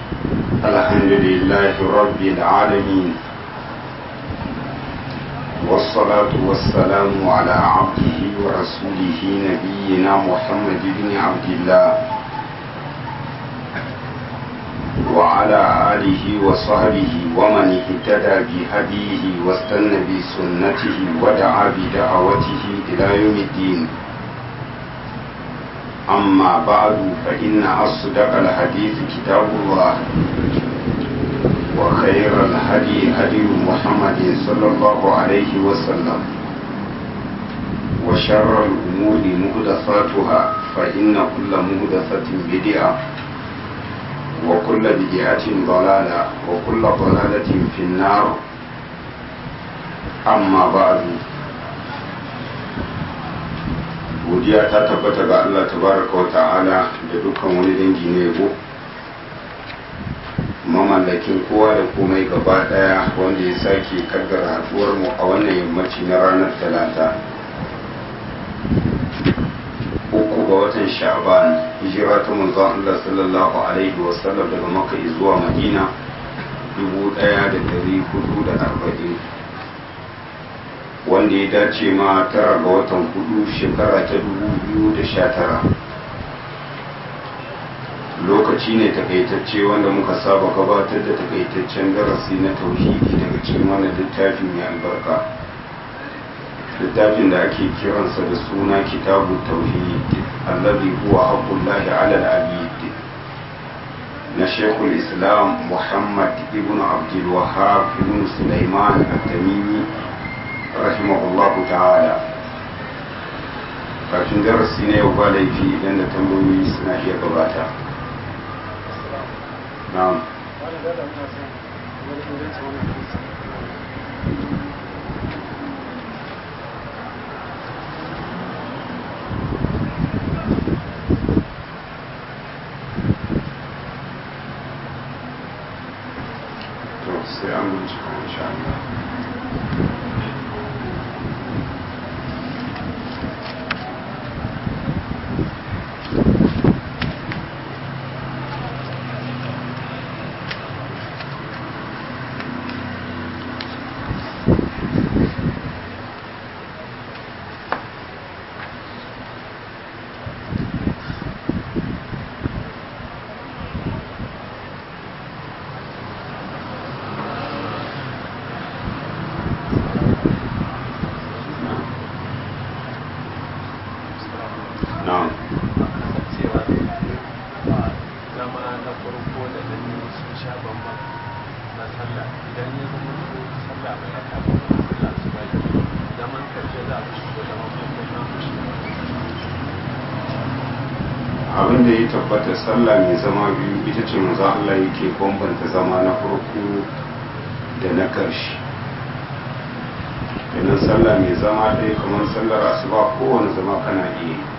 الحمد لله رب العالمين والصلاة والسلام على عبده ورسوله نبينا محمد بن عبد الله وعلى آله وصحبه ومن اهتدى بهديه واستنى بسنته ودعا بدعوته إلى يوم الدين أما بعد فإن أصدق الحديث كتاب الله وخير الهدي هدي محمد صلى الله عليه وسلم وشر الأمور مهدفاتها فإن كل مهدفة بدعة وكل بدعة ضلالة وكل ضلالة في النار أما بعد godiya ta tabbata ga Allah tabaraka wa ta'ala da dukkan wani dangi na yabo mamallakin kowa da komai gaba daya wanda ya sake kaddara haduwar mu a wannan yammaci na ranar talata uku ga watan sha'ban hijira ta manzon Allah sallallahu alaihi wa sallam daga makka zuwa madina dubu daya da dari hudu da arba'in wanda ya dace ma tara ga watan hudu shekara ta dubu biyu da sha tara lokaci ne takaitacce wanda muka saba gabatar da takaitaccen darasi na tauhidi daga cikin wannan littafin mai albarka littafin da ake kiransa da suna kitabu tauhid allazi huwa haqqullahi ala al-abid na shekul islam muhammad ibn abdul wahhab ibn sulaiman at-tamimi rahimahullahu ta'ala kafin darasi na yau ba laifi idan da tambayoyi suna iya gabata na'am to sai an bincika insha Allah na'am cewa zama na farko da na biyu sun sha bambam na sallah idan ya zama ko sallah mai raka ba sallah su bai zaman karshe za a shigo zaman farko na mushi abin da ya tabbata sallah mai zama biyu ita ce manzo Allah yake bambanta zama na farko da na ƙarshe idan sallah mai zama ɗaya kamar sallar asuba kowane zama kana iya yi.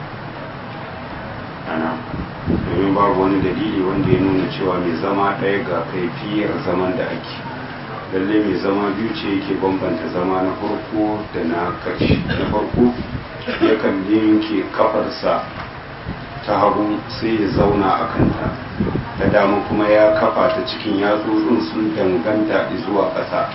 ana domin babu wani dalili wanda ya nuna cewa mai zama ɗaya ga kaifiyar zaman da ake lalle mai zama biyu ce yake bambanta zama na farko da na ƙarshe na farko yakan yanke kafarsa ta hagu sai ya zauna a kanta ta dama kuma ya kafa ta cikin yatsotsin sun danganta zuwa ƙasa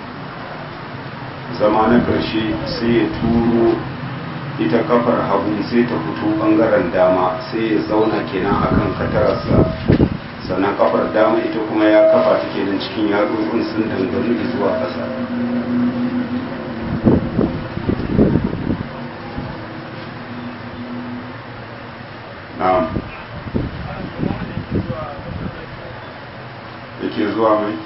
zama na ƙarshe sai ya turo ita kafar hagu sai ta fito ɓangaren dama sai ya zauna kenan akan katararsa sannan kafar dama ita kuma ya kafa ta kenan cikin yatsotsin sun dangane zuwa ƙasa na'am yake zuwa mai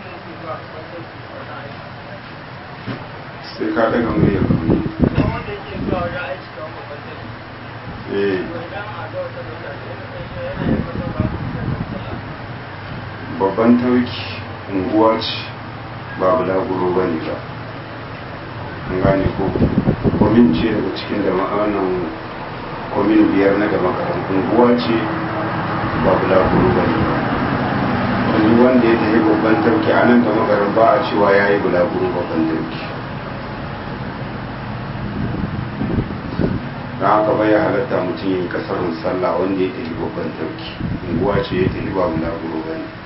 sai ka daga mai ya kuri eh babban tauki unguwa ce ba bulaguro ba ne ba an gane ko komin ce daga cikin da ma'anan komin biyar na da makaran unguwa ce ba bulaguro ba ne ba wani wanda ya tafi babban tauki a nan da makaran ba a cewa ya yi bulaguro babban tauki don haka bai halatta mutum yin kasarun sallah wanda ya tafi babban dauki unguwa ce ya tafi ba bulaguro ba ne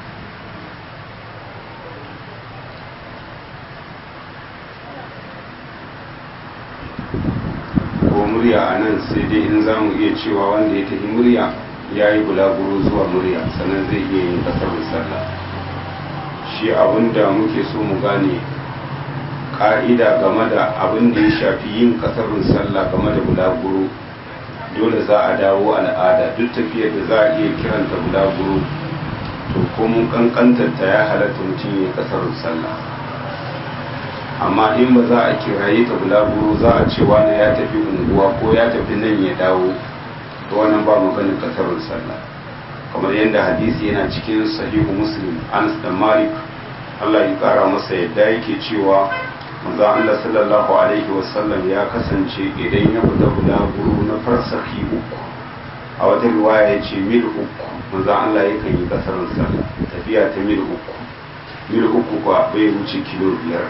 ko murya a nan sai dai in za mu iya cewa wanda ya tafi murya ya yi bulaguro zuwa murya sannan zai iya yin kasarun sallah shi abin da muke so mu gane ka'ida game da abin da ya shafi yin kasarun sallah game da bulaguro dole za a dawo al'ada duk tafiyar da za a iya kiranta bulaguro to ko mun kankantarta ya halatta mutum yin kasarun sallah amma in ba za a kiraye ta bulaguro za a ce wani ya tafi unguwa ko ya tafi nan ya dawo to wannan ba maganin kasarun sallah kamar yadda hadisi yana cikin sahihu muslim anas da malik allah ya kara masa yadda yake cewa manzo Allah sallallahu alaihi wasallam ya kasance idan ya fita bulaguro na farsahi uku a wata riwaya ya ce mil uku manzo Allah ya kan yi kasarin sallah tafiya ta mil uku mil uku kuwa bai wuce kilo biyar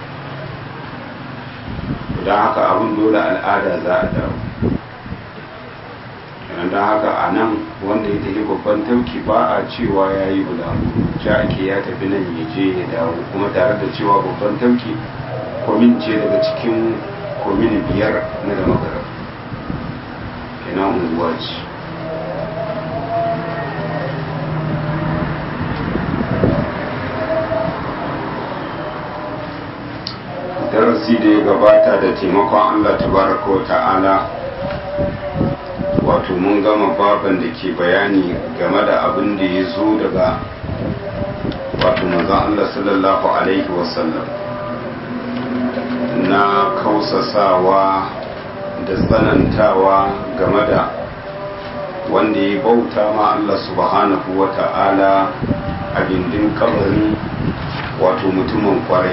don haka abin dole al'ada za a dawo don haka a nan wanda ya tafi babban tauki ba a cewa ya yi bulaguro ja ake ya tafi nan ya je ya dawo kuma tare da cewa babban tauki komin ce daga cikin komin biyar na da makarar kenan unguwa ce darasi da ya gabata da taimakon allah tabaraka wa ta'ala wato mun gama baban da ke bayani game da abin da ya zo daga wato manzon allah sallallahu alaihi wasallam na kausasawa da tsanantawa game da wanda ya bauta ma Allah subhanahu wa ta'ala a gindin kabarin wato mutumin kwarai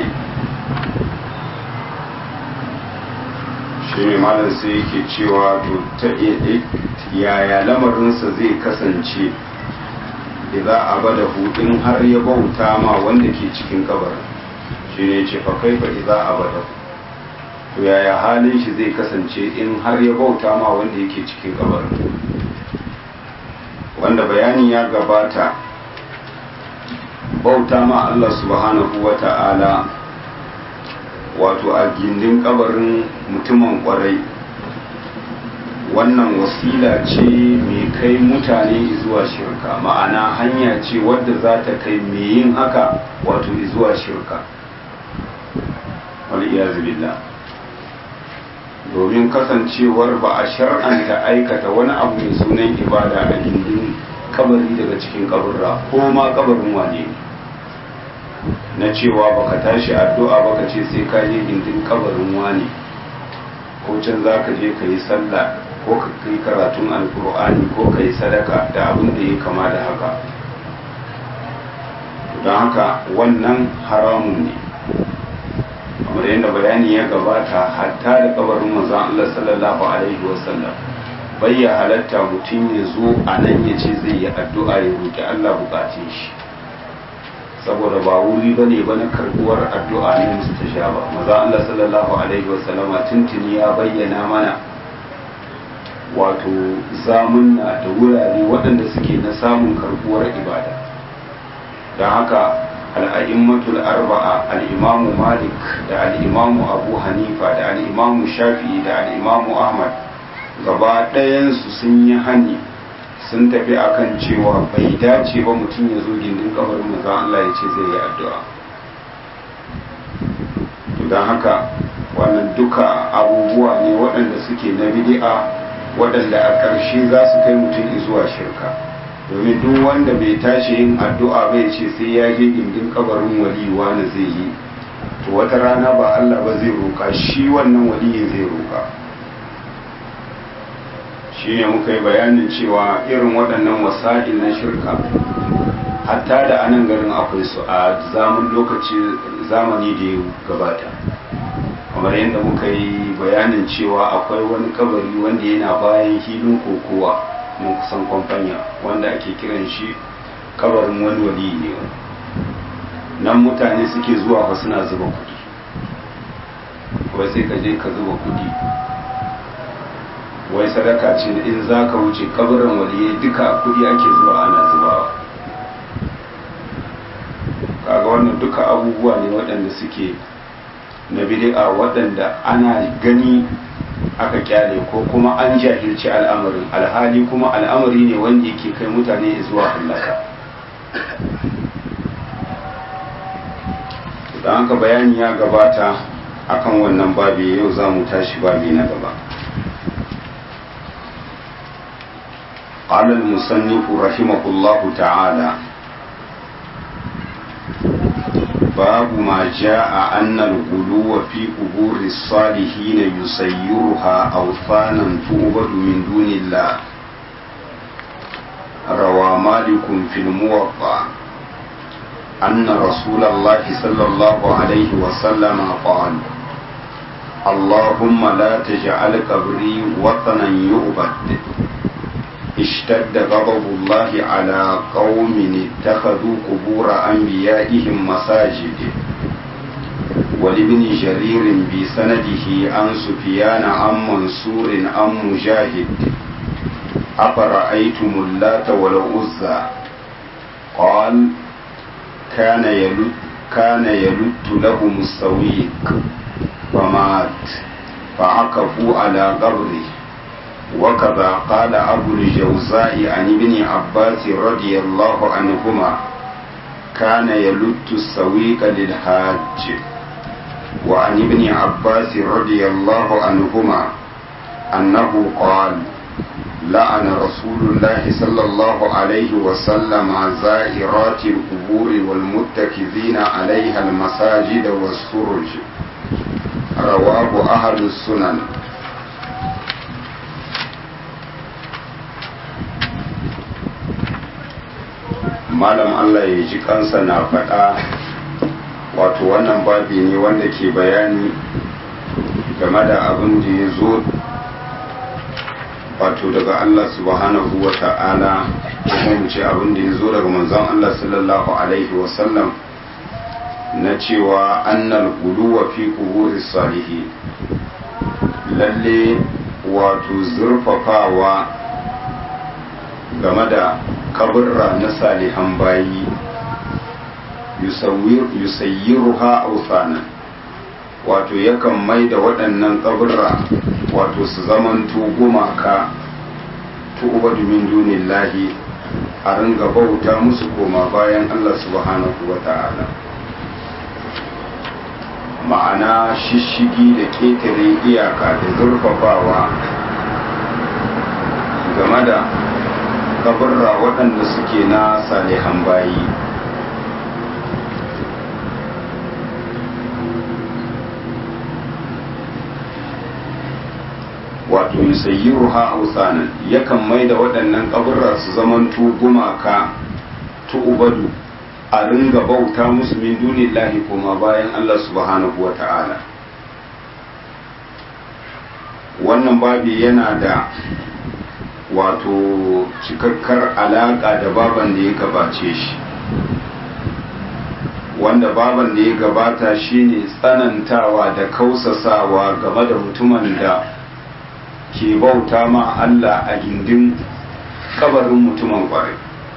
shi ne malam sai yake cewa to ta yaya lamarinsa zai kasance idan abada hudin har ya bauta ma wanda ke cikin kabarin shi ne ce fa kai fa idan abada to yaya halin shi zai kasance in har ya bauta ma wanda yake cikin kabarin wanda bayani ya gabata bauta ma Allah subhanahu wa ta'ala wato a gindin kabarin mutumin kwarai wannan wasila ce mai kai mutane zuwa shirka ma'ana hanya ce wadda za ta kai mai yin haka wato zuwa shirka wal billah domin kasancewar ba a shar'anta aikata wani abu mai sunan ibada a gindin kabari daga cikin kaburra ko ma kabarin wane na cewa baka tashi addu'a baka ce sai ka je gindin kabarin wane ko can za ka je ka yi sallah ko ka yi karatun alkur'ani ko ka yi sadaka da abin da ya kama da haka don haka wannan haramun ne kamar yadda bayani ya gabata hatta da kabarin manzon Allah sallallahu alaihi wasallam bai ya halatta mutum ya zo a nan ya ce zai yi addu'a ya roƙi Allah bukatun shi saboda ba wuri ba ne ba na karbuwar addu'a ne musu ta sha ba maza Allah sallallahu alaihi wasallama tuntuni ya bayyana mana wato zamunna da wurare waɗanda suke na samun karbuwar ibada don haka al'a'immatul arba'a al'imamu malik da al'imamu abu hanifa da al'imamu shafi'i da al'imamu ahmad gaba ɗayansu sun yi hani sun tafi akan cewa bai dace ba mutum ya zo gindin kabarin maza Allah ya ce zai yi addu'a don haka wannan duka abubuwa ne waɗanda suke na bidi'a waɗanda a ƙarshe za su kai mutum zuwa shirka domin duk wanda bai tashi yin addu'a bai ce sai ya je gindin kabarin wali wani zai yi to wata rana ba Allah ba zai roka shi wannan waliyin zai roka shi ne muka yi bayanin cewa irin waɗannan wasa'il na shirka hatta da anan garin akwai su a zaman lokaci zamani da ya gabata kamar yadda muka yi bayanin cewa akwai wani kabari wanda yana bayan hilin kokowa mun kusan kwamfanya wanda ake kiran shi kabarin wani wali ne nan mutane suke zuwa ba suna zuba kudi wai sai ka je ka zuba kudi wai sadaka ce in za ka wuce kabarin waliyai duka kudi ake zuwa ana zubawa kaga wannan duka abubuwa ne waɗanda suke na bid'a waɗanda ana gani aka kyale ko kuma an jahilci al'amarin alhali kuma al'amari ne wanda yake kai mutane zuwa hallaka da haka bayani ya gabata akan wannan babi yau za mu tashi babi na gaba قال المصنف رحمه الله تعالى باب ما جاء أن الغلو في قبور الصالحين يسيرها أوثانا تعبد من دون الله روى مالك في الموضع أن رسول الله صلى الله عليه وسلم قال اللهم لا تجعل قبري وطنا يعبد اشتد غضب الله على قوم اتخذوا قبور أنبيائهم مساجد ولابن جرير بسنده عن سفيان عن منصور عن مجاهد أفرأيتم اللات والعزى قال كان يلد كان يلد لهم السويق فمات فعكفوا على قبره وكذا قال أبو الجوزاء عن ابن عباس رضي الله عنهما كان يلد السويق للحاج وعن ابن عباس رضي الله عنهما أنه قال لعن رسول الله صلى الله عليه وسلم زائرات القبور والمتكذين عليها المساجد والسرج رواه أهل السنن malam Allah ya ji kansa na faɗa wato wannan babi ne wanda ke bayani game da abin da ya zo wato daga Allah subhanahu wa ta'ala kuma mu ce abin da ya zo daga manzon Allah sallallahu alaihi wasallam na cewa annal guluwa fi kuburi salihi lalle wato zurfafawa game da kaburra na salihan bayi yusayyiruha authanan wato yakan mai da waɗannan kaburra wato su zamanto gumaka tu'ubadu min dunillahi a ringa bauta musu koma bayan Allah subhanahu wa ta'ala ma'ana shishigi da ƙetare iyaka da zurfafawa game da kaburra waɗanda suke na salihan bayi wato yusayyiruha awsanan yakan mai da waɗannan kaburra su zamanto gumaka tu'ubadu a ringa bauta musu min dunillahi kuma bayan Allah subhanahu wa ta'ala wannan babi yana da wato cikakkar alaƙa da baban da ya gabace shi wanda baban da ya gabata shine tsanantawa da kausasawa game da mutumin da ke bauta ma Allah a gindin kabarin mutumin kwarai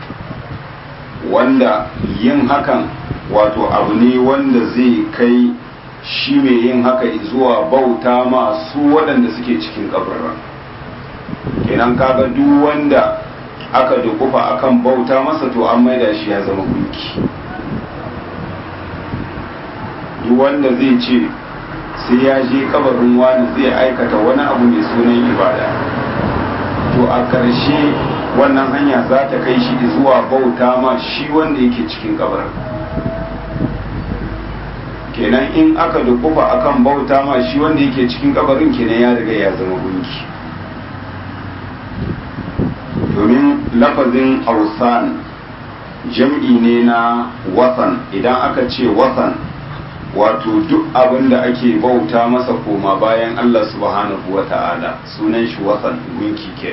wanda yin hakan wato abu ne wanda zai kai shi mai yin haka zuwa bauta ma su waɗanda suke cikin kabarin kenan kaga duk wanda aka dukufa akan bauta masa to an maida shi ya zama gunki duk wanda zai ce sai ya je kabarin wani zai aikata wani abu mai sunan ibada to a ƙarshe wannan hanya za ta kai shi zuwa bauta ma shi wanda yake cikin kabarin kenan in aka dukufa akan bauta ma shi wanda yake cikin kabarin kenan ya riga ya zama gunki domin lafazin ausan jam'i ne na wasan idan aka ce wasan wato duk abin da ake bauta masa koma bayan Allah subhanahu wa ta'ala sunan shi wasan gunki ke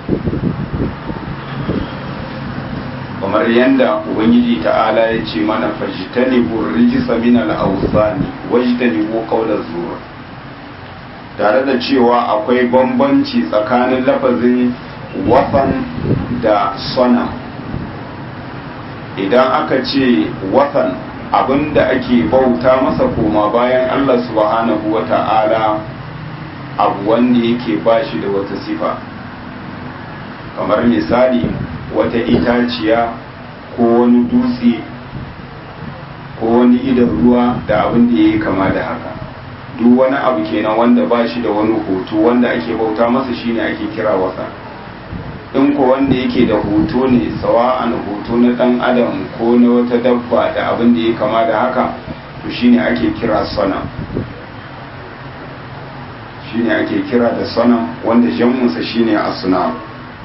kamar yadda ubangiji ta'ala ya ce mana fajitani rijisa min al-awsani wajtani bu qawla zur tare da cewa akwai bambanci tsakanin lafazin watan da sonam idan aka ce watan abinda ake bauta masa koma bayan Allah subhanahu wa ta'ala abu wanda yake bashi da wata sifa kamar misali wata itaciya ko wani dutse ko wani idan ruwa da abin da ya yi kama da haka duk wani abu kenan wanda ba shi da wani hoto wanda ake bauta masa shine ake kira wasa in ko wanda yake da hoto ne sawa'an hoto na dan adam ko na wata dabba da abin da ya kama da haka to shine ake kira sana shine ake kira da sana wanda jam'unsa shine asnam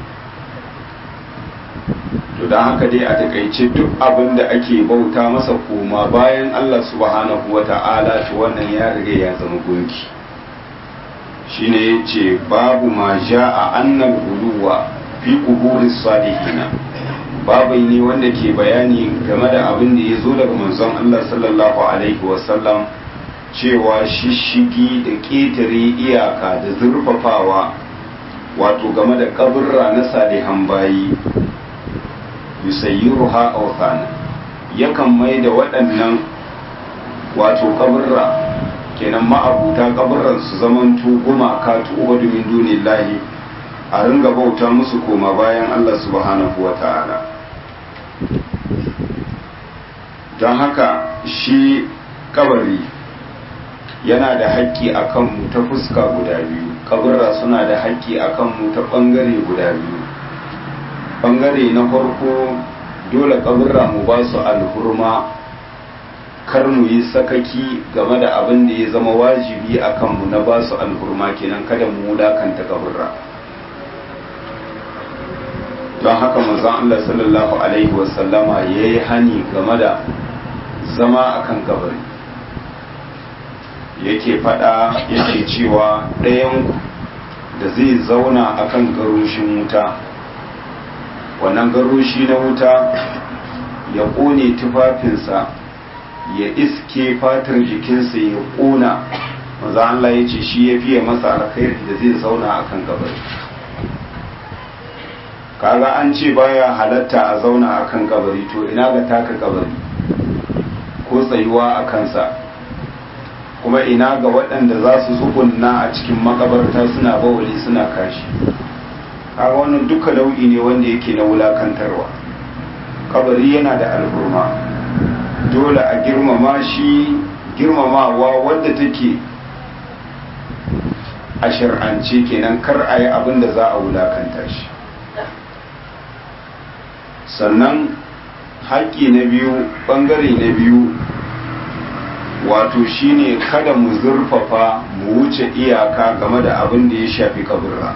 to don haka dai a takaice duk abin da ake bauta masa koma bayan Allah subhanahu wa ta'ala to wannan ya riga ya zama gunki shine yace babu ma ja'a annal uluwa fi quburis salihina babu ne wanda ke bayani game da abin da ya zo daga manzon Allah sallallahu alaihi wasallam cewa shishigi da ƙetare iyaka da zurfafawa wato game da kaburra na salihan bayi yusayyiruha awthana yakan mai da waɗannan wato kaburra kenan ma'abuta kaburran su zaman gumaka tu'ubadu min dunillahi a ringa bauta musu koma bayan Allah subhanahu wa ta'ala don haka shi kabari yana da haƙƙi a kanmu ta fuska guda biyu kaburra suna da haƙƙi a kanmu ta ɓangare guda biyu bangare na farko dole kaburra mu ba su alhurma kar mu yi sakaki game da abin da ya zama wajibi a kanmu na ba su alhurma kenan kada mu wulakanta kaburra don haka manzon Allah sallallahu alaihi wasallama ya yi hani game da zama akan kabari yake fada yake cewa ɗayan da zai zauna akan garushin wuta wannan garoshi na wuta ya ƙone tufafinsa ya iske fatar jikinsa ya ƙona maza Allah ya ce shi ya fiye masa alkhairi da zai zauna a kan kabari kaga an ce baya halatta a zauna a kan kabari to ina ga taka kabari ko tsayuwa a kansa kuma ina ga waɗanda za su tsugunna a cikin makabarta suna bawali suna kashi kaga wannan duka nau'i ne wanda yake na wulakantarwa kabari yana da alburma dole a girmama shi girmamawa wadda take a shir'ance kenan kar a yi abin da za a wulakanta shi sannan haƙƙi na biyu ɓangare na biyu wato shine kada mu zurfafa mu wuce iyaka game da abin da ya shafi kaburra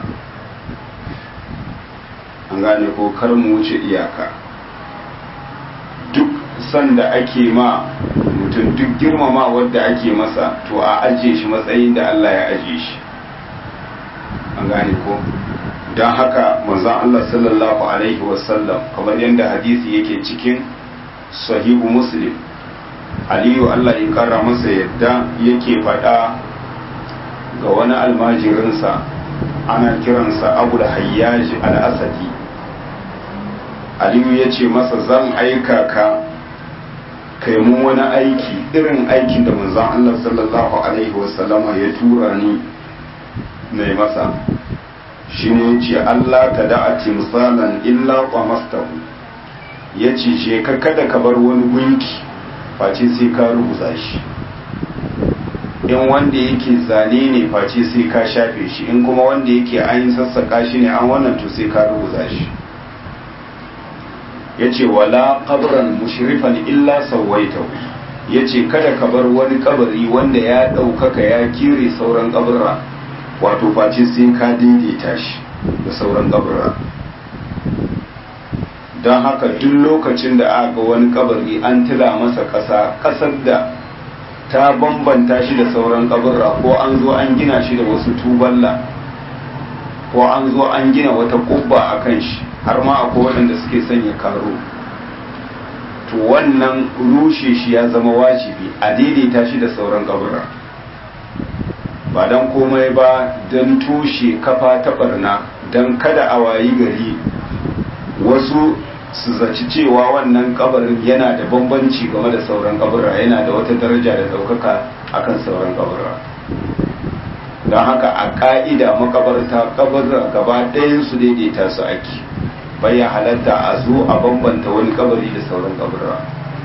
an gane ko kar mu wuce iyaka duk sanda ake ma mutum duk girmama wadda ake masa to a ajiye shi matsayin da Allah ya ajiye shi an gane ko don haka manzon Allah sallallahu alaihi wasallam kamar yadda hadisi yake cikin sahihu muslim aliyu Allah ya kara masa yadda yake faɗa ga wani almajirinsa ana kiransa abu da hayyaji al'asadi aliyu ya ce masa zan aika ka kai mun wani aiki irin aikin da manzon Allah sallallahu alaihi wasallama ya tura ni mai masa shi ne ya ce Allah ta da'a timsalan illa qamastahu ya ce ce ka kada ka bar wani gunki face sai ka rubuta shi in wanda yake zane ne face sai ka shafe shi in kuma wanda yake an sassaka shi ne an wannan to sai ka rubuta shi ya ce wala kabran mushrifan illa sawaitahu ya ce kada ka bar wani kabari wanda ya ɗaukaka ya kire sauran kabarra wato face sai ka daidaita shi da sauran kabarra don haka duk lokacin da aka ga wani kabari an tila masa ƙasa ƙasar da ta bambanta shi da sauran kabarra ko an zo an gina shi da wasu tuballa ko an zo an gina wata kubba a kan shi har ma akwai waɗanda suke sanya karo to wannan rushe shi ya zama wajibi a daidaita shi da sauran kabarra ba don komai ba don tushe kafa ta barna don kada a wayi gari wasu su zaci cewa wannan kabarin yana da bambanci game da sauran kaburra yana da wata daraja da daukaka akan sauran kaburra don haka a ka'ida makabarta kaburra gaba ɗayan su daidaita su ake bayan halatta a zo a bambanta wani kabari da sauran kaburra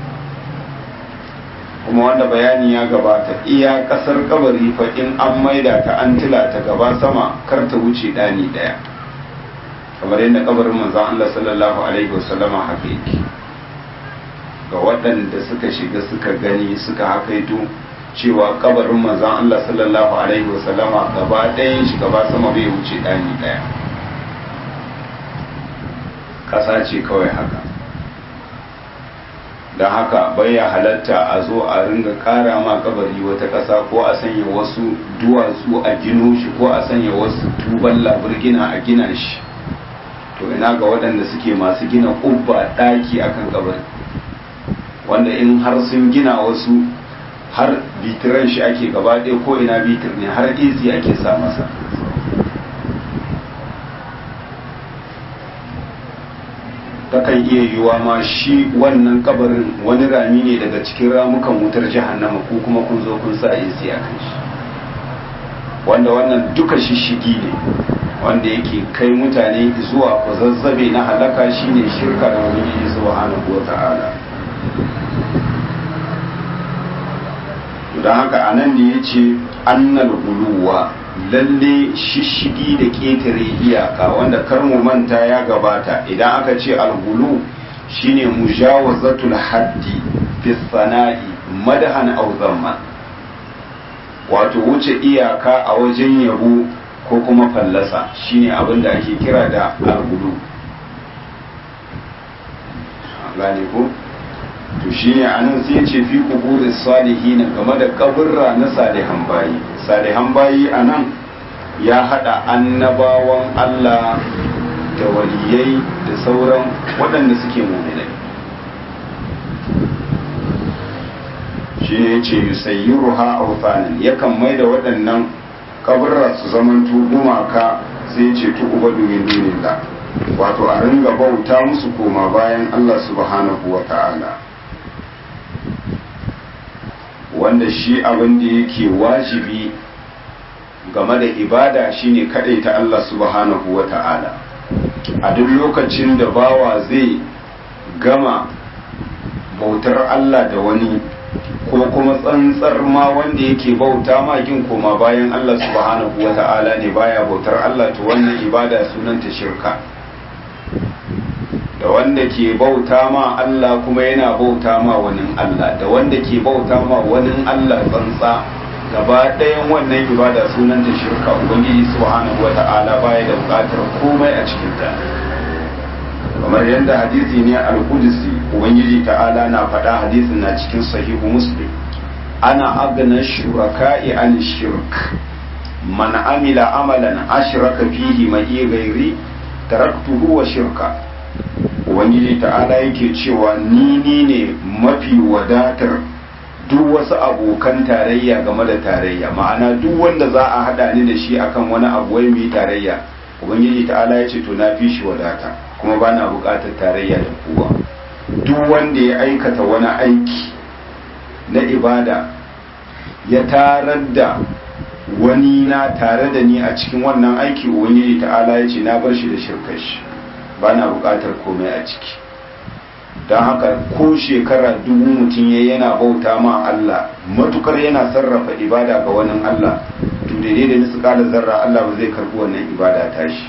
kuma wanda bayani ya gabata iya kasar kabari fa in an maida ta an tila ta gaba sama kar ta wuce ɗani ɗaya kamar yadda kabarin manzon Allah sallallahu alaihi wasallama haka yake ga waɗanda suka shiga suka gani suka hakaito cewa kabarin manzon Allah sallallahu alaihi wasallama gaba ɗayan shi gaba sama bai wuce ɗani ɗaya ƙasa ce kawai haka don haka bai ya halatta a zo a ringa ƙara ma kabari wata ƙasa ko a sanya wasu duwatsu a gino shi ko a sanya wasu tuban laburgina a gina shi to ina ga waɗanda suke masu gina ƙubba ɗaki akan kabari wanda in har sun gina wasu har bitiran shi ake gaba ɗaya ko ina bitir ne har izi ake sa masa takan iya yiwuwa ma shi wannan kabarin wani rami ne daga cikin ramukan wutar jahannama ko kuma kun zo kun sa izi a kan shi wanda wannan duka shishigi ne wanda yake kai mutane zuwa kwazazzabe na halaka shine shirka da ubangiji subhanahu wata'ala don haka anan da ya ce annal guluwa lalle shishigi da ƙetare iyaka wanda kar mu manta ya gabata idan aka ce algulu shine mujawazatul haddi fi sana'i madahan aw zamman wato wuce iyaka a wajen yabo ko kuma fallasa shine abin da ake kira da algulu gane ko to shine anan sai ya ce fi kuburin salihin game da kaburra na salihan bayi salihan bayi anan ya hada annabawan Allah da waliyai da sauran waɗanda suke muminai shi ne ce yusayyiruha awthanan yakan mai da waɗannan kaburra su zamanto gumaka sai ce tu ubadu min dunillah wato a ringa bauta musu koma bayan Allah subhanahu wa ta'ala wanda shi abin da yake wajibi game da ibada shine ta Allah subhanahu wa ta'ala a duk lokacin da bawa zai gama bautar Allah da wani ko kuma tsantsar ma wanda yake bauta ma kin koma bayan Allah subhanahu wa ta'ala ne baya bautar Allah to wannan ibada sunanta shirka da wanda ke bauta ma Allah kuma yana bauta ma wani Allah da wanda ke bauta ma wani Allah tsantsa gaba ɗayan wannan ibada sunanta shirka ubangiji subhanahu wata'ala baya da buƙatar komai a cikin ta kamar yadda hadisi ne al-qudsi ubangiji ta'ala na faɗa hadisin na cikin sahihu muslim ana agna shuraka'i an shirk man amila amalan ashraka fihi ma'i ghairi taraktuhu wa shirka ubangiji ta'ala yake cewa ni ni ne mafi wadatar duk wasu abokan tarayya game da tarayya ma'ana duk wanda za a hada ni da shi akan wani abu wai mu tarayya ubangiji ta'ala ya ce to na fi shi wadata kuma ba na bukatar tarayya da kowa duk wanda ya aikata wani aiki na ibada ya tarar da wani na tare da ni a cikin wannan aiki ubangiji ta'ala ya ce na bar shi da shirkar shi ba na bukatar komai a ciki don haka ko shekara dubu mutum ya yana bauta ma Allah matukar yana sarrafa ibada ga wani Allah to daidai da nisu kala zarra Allah ba zai karbi wannan ibada tashi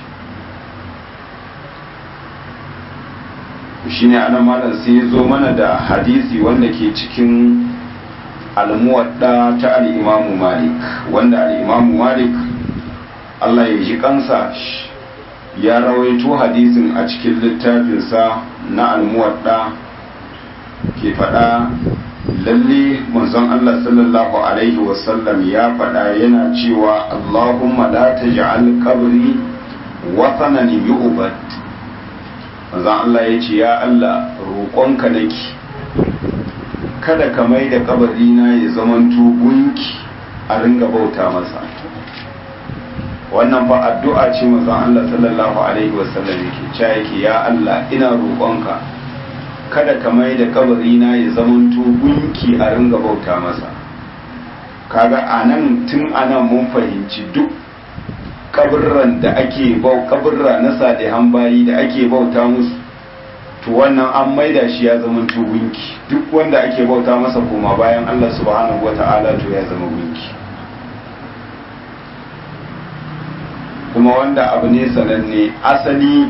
shi ne ana malam sai ya zo mana da hadisi wanda ke cikin almuwadda ta al'imamu malik wanda al'imamu malik Allah ya ji kansa ya rawaito hadisin a cikin littafinsa na almuwadda ke faɗa lalle manzon Allah sallallahu alaihi wasallam ya faɗa yana cewa Allahumma la taj'al qabri wathanan yu'bad manzon Allah ya ce ya Allah roƙonka nake kada ka mai da kabari na ya zamanto gunki a ringa bauta masa wannan fa addu'a ce manzon Allah sallallahu alaihi wasallam yake cewa yake ya Allah ina roƙonka kada ka mai da kabari na ya zamanto gunki a ringa bauta masa kaga anan tun anan mun fahimci duk kaburran da ake bau kaburra na salihan bayi da ake bauta musu to wannan an maida shi ya zama gunki duk wanda ake bauta masa koma bayan Allah subhanahu wata'ala to ya zama gunki kuma wanda abu ne sananne asali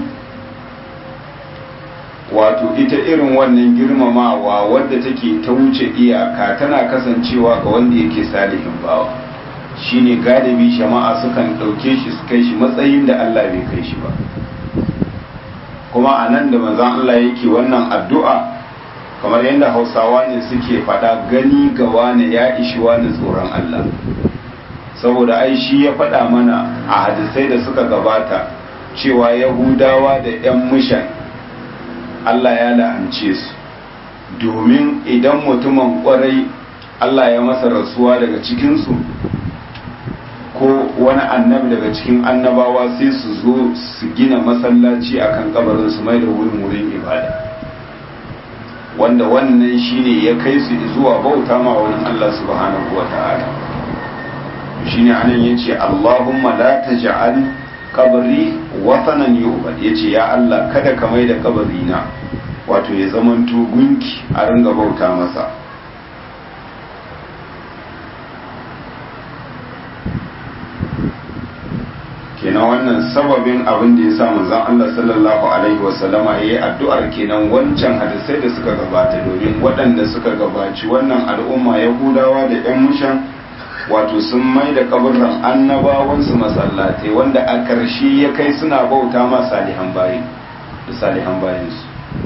wato ita irin wannan girmamawa wadda take ta wuce iyaka tana kasancewa ga wanda yake salihin bawa shine galibi jama'a sukan ɗauke shi su kai shi matsayin da Allah bai kai shi ba kuma a nan da manzan Allah yake wannan addu'a kamar yadda hausawa ne suke faɗa gani ga wane ya ishi wani tsoron Allah saboda ai shi ya faɗa mana a hadisai da suka gabata cewa yahudawa da 'yan mushan Allah ya la'ance su domin idan mutumin kwarai Allah ya masa rasuwa daga cikinsu ko wani annabi daga cikin annabawa sai su zo su gina masallaci akan kabarin su mai da wurin wurin ibada wanda wannan shine ya kai su zuwa bauta ma wurin Allah subhanahu wa ta'ala shine anan yace Allahumma la taj'al kabari wathanan yu'bad yace ya Allah kada ka mai da kabari na wato ya zamanto gunki a ringa bauta masa kenan wannan sababin abin da ya sa manzon Allah sallallahu alaihi wasallama yayi addu'ar kenan wancan hadisai da suka gabata domin waɗanda suka gabaci wannan al'umma yahudawa da yan mushan wato sun mai da kaburran annabawansu masallatai wanda a ƙarshe ya kai suna bauta ma salihan bayi da salihan bayansu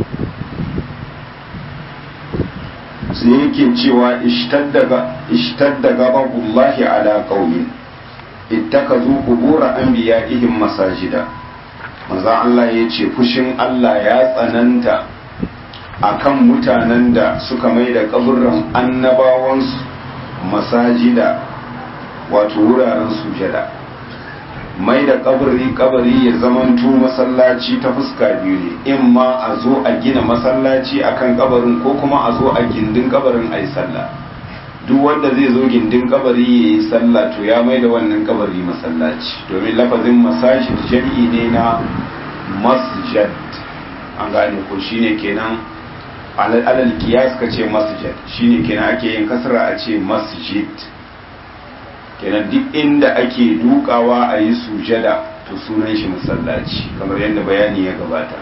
sai yake cewa ishtadda gababullahi ala qaumin ittakazu qubura anbiya'ihim masajida manzo Allah ya ce fushin Allah ya tsananta akan mutanen da suka mai da kaburran annabawansu masajida wato wuraren sujada mai da kabari kabari ya zamanto masallaci ta fuska biyu ne in ma a zo a gina masallaci akan kabarin ko kuma a zo a gindin kabarin a yi sallah duk wanda zai zo gindin kabari ya yi sallah to ya mai da wannan kabari masallaci domin lafazin masajid jam'i ne na masjid an gane ko shine kenan alal kiyas ka ce masjid shine kenan ake yin kasra a ce masjid kenan duk inda ake dukawa a yi sujada to sunan shi masallaci kamar yadda bayani ya gabata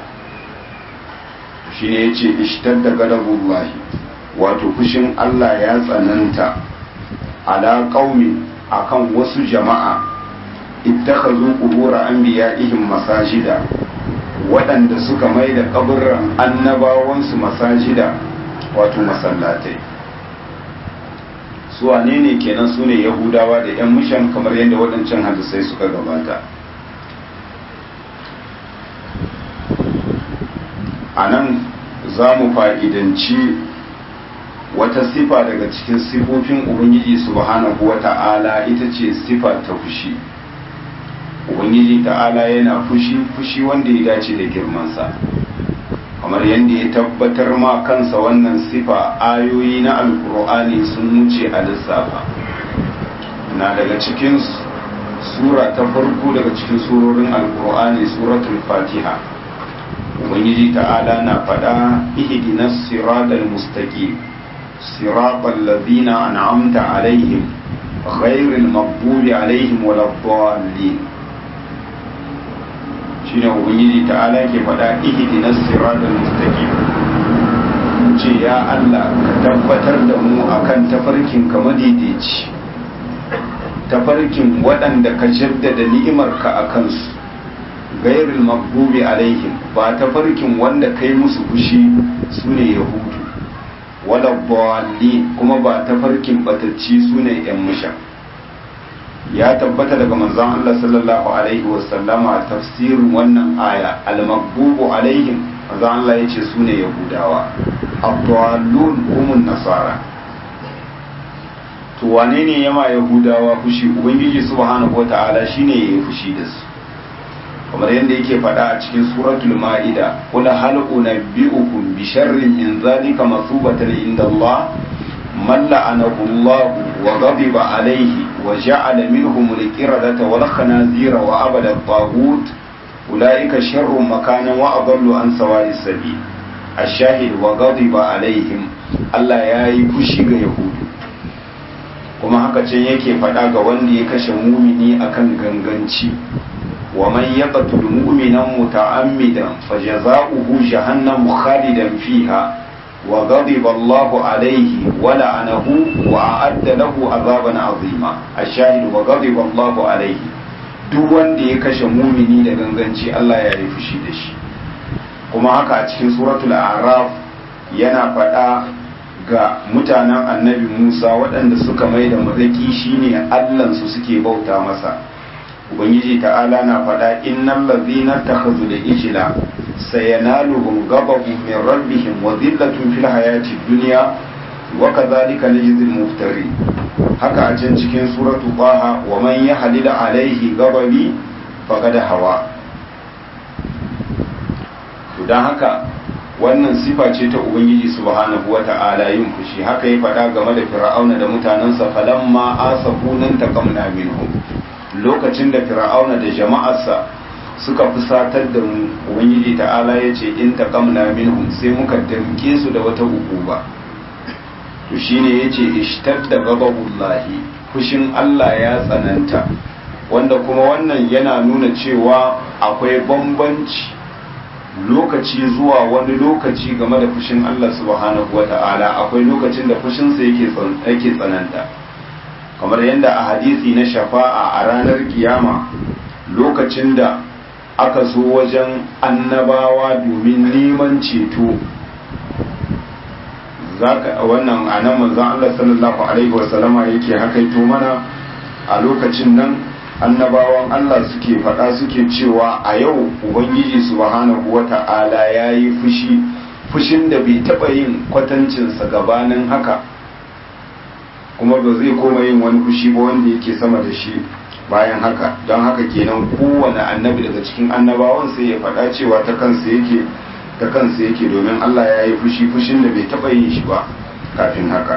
shine yace ishtadda gadabullahi wato fushin Allah ya tsananta ala qaumi akan wasu jama'a ittakhadhu qubur anbiya'ihim masajida waɗanda suka mai da kaburran annabawansu masajida wato masallatai su wane ne kenan su ne yahudawa da 'yan mushan kamar yadda waɗancan hadisai suka gabata a nan za mu fa'idanci wata sifa daga cikin sifofin ubangiji subhanahu wa ta'ala ita ce sifa ta fushi ubangiji ta'ala yana fushi fushi wanda ya dace da girmansa kamar yadda ya tabbatar ma kansa wannan sifa ayoyi na alkur'ani sun wuce a lissafa na daga cikin sura ta farko daga cikin surorin alkur'ani suratul fatiha ubangiji ta'ala na faɗa ihdinas siratal mustaqim siratal ladina an'amta alaihim ghairil maghdubi alaihim waladdallin shine ubangiji ta'ala ke faɗa ihdinas siratal mustaqim ce ya Allah ka tabbatar da mu akan tafarkin ka madaidaici tafarkin waɗanda ka jaddada ni'imarka a kansu gairil maghdubi alaihim ba tafarkin wanda kai musu fushi sune yahudu wala dhalli kuma ba tafarkin batacci sune yan musha ya tabbata daga manzon Allah sallallahu alaihi wasallama tafsirin wannan aya al-maghdubu alaihim manzon Allah yace sune yahudawa ad-dallun humun nasara to to wane ne yama yahudawa fushi ubangiji subhanahu wata'ala shine yayi fushi da su kamar yadda yake faɗa a cikin suratul ma'ida qul hal unabbi'ukum bi sharrin min zalika masubatan inda Allah man la'anahu Allah wa ghadiba alayhi wa ja'ala minhum al-qiradata wal khanazira wa abada at-taghut ulaika sharrun makanan wa adallu an sawa'is sabil ash-shahid wa ghadiba alaihim Allah yayi fushi ga yahudu kuma haka can yake faɗa ga wanda ya kashe mumini akan ganganci wa man yaqtul mu'mina muta'ammidan fajaza'uhu jahannam khalidan fiha wa ghadiba Allahu alayhi wa la'anahu wa a'adda lahu 'adaban 'azima ash-shahid wa ghadiba Allahu alayhi duk wanda ya kashe mumini da ganganci Allah ya yi fushi da shi kuma haka a cikin suratul a'raf yana faɗa ga mutanen annabi Musa waɗanda suka mai da mazaki shine allansu suke bauta masa ubangiji ta'ala na faɗa innal ladhina takhadhu da ijla sayanaluhum ghadabun min rabbihim wa dhillatun fil hayati dunya wa kadhalika najzil muftari haka a can cikin suratu baha wa man yahlil alaihi ghadabi faqad hawa to dan haka wannan sifa ce ta ubangiji subhanahu wata'ala yin fushi haka ya faɗa game da fir'auna da mutanensa falamma asafu nan taqamna minhum lokacin da fir'auna da jama'arsa suka fusatar da mu ubangiji ta'ala ya ce in taqamna minhum sai muka damke su da wata ukuba to shine yace ishtadda ghadabullahi fushin Allah ya tsananta wanda kuma wannan yana nuna cewa akwai bambanci lokaci zuwa wani lokaci game da fushin Allah subhanahu wata'ala akwai lokacin da fushinsa yake tsananta kamar yadda a hadisi na shafa'a a ranar kiyama lokacin da aka zo wajen annabawa domin neman ceto zaka wannan anan manzon Allah sallallahu alaihi wasallama yake hakaito mana a lokacin nan annabawan Allah suke faɗa suke cewa a yau ubangiji subhanahu wata'ala ya yi fushi fushin da bai taɓa yin kwatancinsa gabanin haka kuma ba zai koma yin wani fushi ba wanda yake sama da shi bayan haka don haka kenan kowane annabi daga cikin annabawan sai ya faɗa cewa ta kansa yake ta kansa yake domin Allah ya yi fushi fushin da bai taɓa yin shi ba kafin haka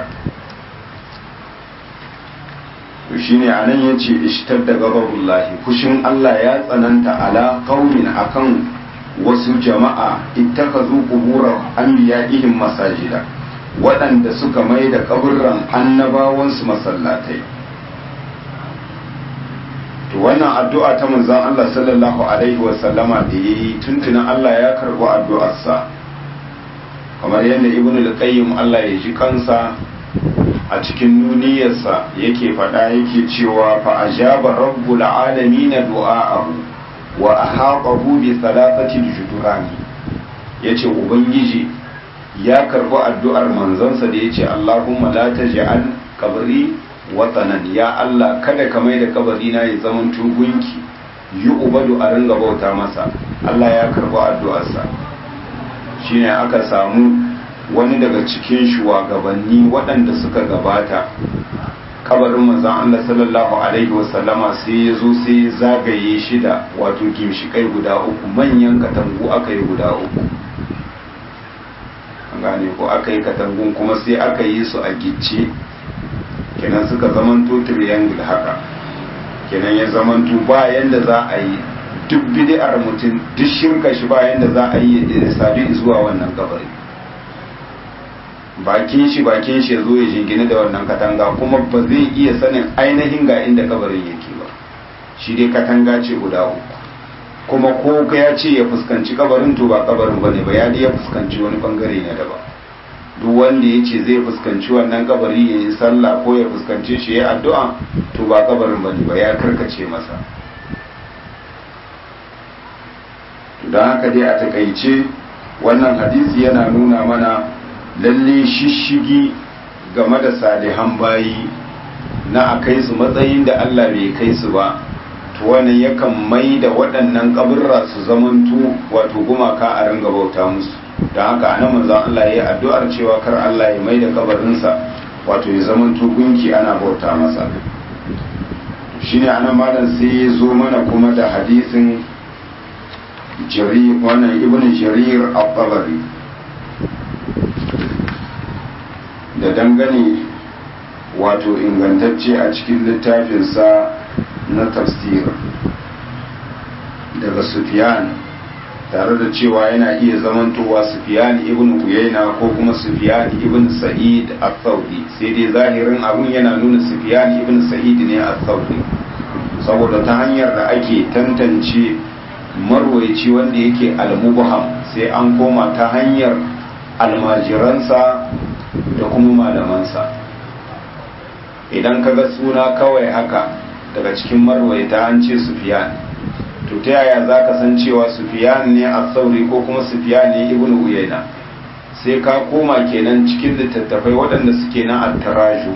to shine anan yace ishtar da gabarullahi fushin Allah ya tsananta ala qaumin akan wasu jama'a ittakazu qubura anbiya'ihim masajida waɗanda suka mai da kaburran annabawansu masallatai to wannan addu'a ta manzon Allah sallallahu alaihi wa sallama da yayi tuntunan Allah ya karɓi addu'arsa kamar yadda ibnu al-qayyim Allah ya ji kansa a cikin nuniyarsa yake faɗa yake cewa fa ajaba rabbul alamin du'a'ahu wa ahaqahu bi thalathati judurani yace ubangiji ya karbi addu'ar manzansa da yace Allahumma la taj'al qabri watanan ya Allah kada ka mai da kabari na ya zaman tugunki yi ubadu a ringa bauta masa Allah ya karbi addu'arsa shine aka samu wani daga cikin shugabanni waɗanda suka gabata kabarin manzon Allah sallallahu alaihi wasallama sai ya zo sai zagaye shi da wato gimshikai guda uku manyan katangu aka yi guda uku an gane ko aka yi katangun kuma sai aka yi su a gicce kenan suka zamanto triangle haka kenan ya zamanto ba yanda za a yi duk bid'ar mutum duk shirka shi ba yanda za a yi ya sadu zuwa wannan kabari bakin shi bakin shi ya zo ya jingine da wannan katanga kuma ba zai iya sanin ainihin ga inda kabarin yake ba shi dai katanga ce guda uku kuma ko ka ya ce ya fuskanci kabarin to ba kabarin bane ba ya dai ya fuskanci wani bangare ne daban duk wanda ya ce zai fuskanci wannan kabari ya yi sallah ko ya fuskanci shi ya addu'a to ba kabarin bane ba ya karkace masa don haka dai a takaice wannan hadisi yana nuna mana lalle shishigi game da salihan bayi na a kai su matsayin da Allah bai kai su ba to wannan yakan mai da waɗannan kaburra su zamanto wato gumaka a ringa bauta musu don haka anan manzon Allah ya yi addu'ar cewa kar Allah ya mai da kabarinsa wato ya zama gunki ana bauta masa shine anan malam sai ya zo mana kuma da hadisin jarir wannan ibn jarir al-tabari da dangane wato ingantacce a cikin littafinsa na tafsir daga sufyan tare da cewa yana iya zamantowa sufyan ibn uyayna ko kuma sufyan ibn sa'id al-thawri sai dai zahirin abun yana nuna sufyan ibn sa'id ne al-thawri saboda ta hanyar da ake tantance marwaici wanda yake al-mubham sai an koma ta hanyar almajiransa da kuma malamansa idan kaga suna kawai haka daga cikin marwaita an ce sufyan to ta yaya za ka san cewa sufiyan ne a sauri ko kuma sufiyan ne ibn uyayna sai ka koma kenan cikin littattafai waɗanda suke na attaraju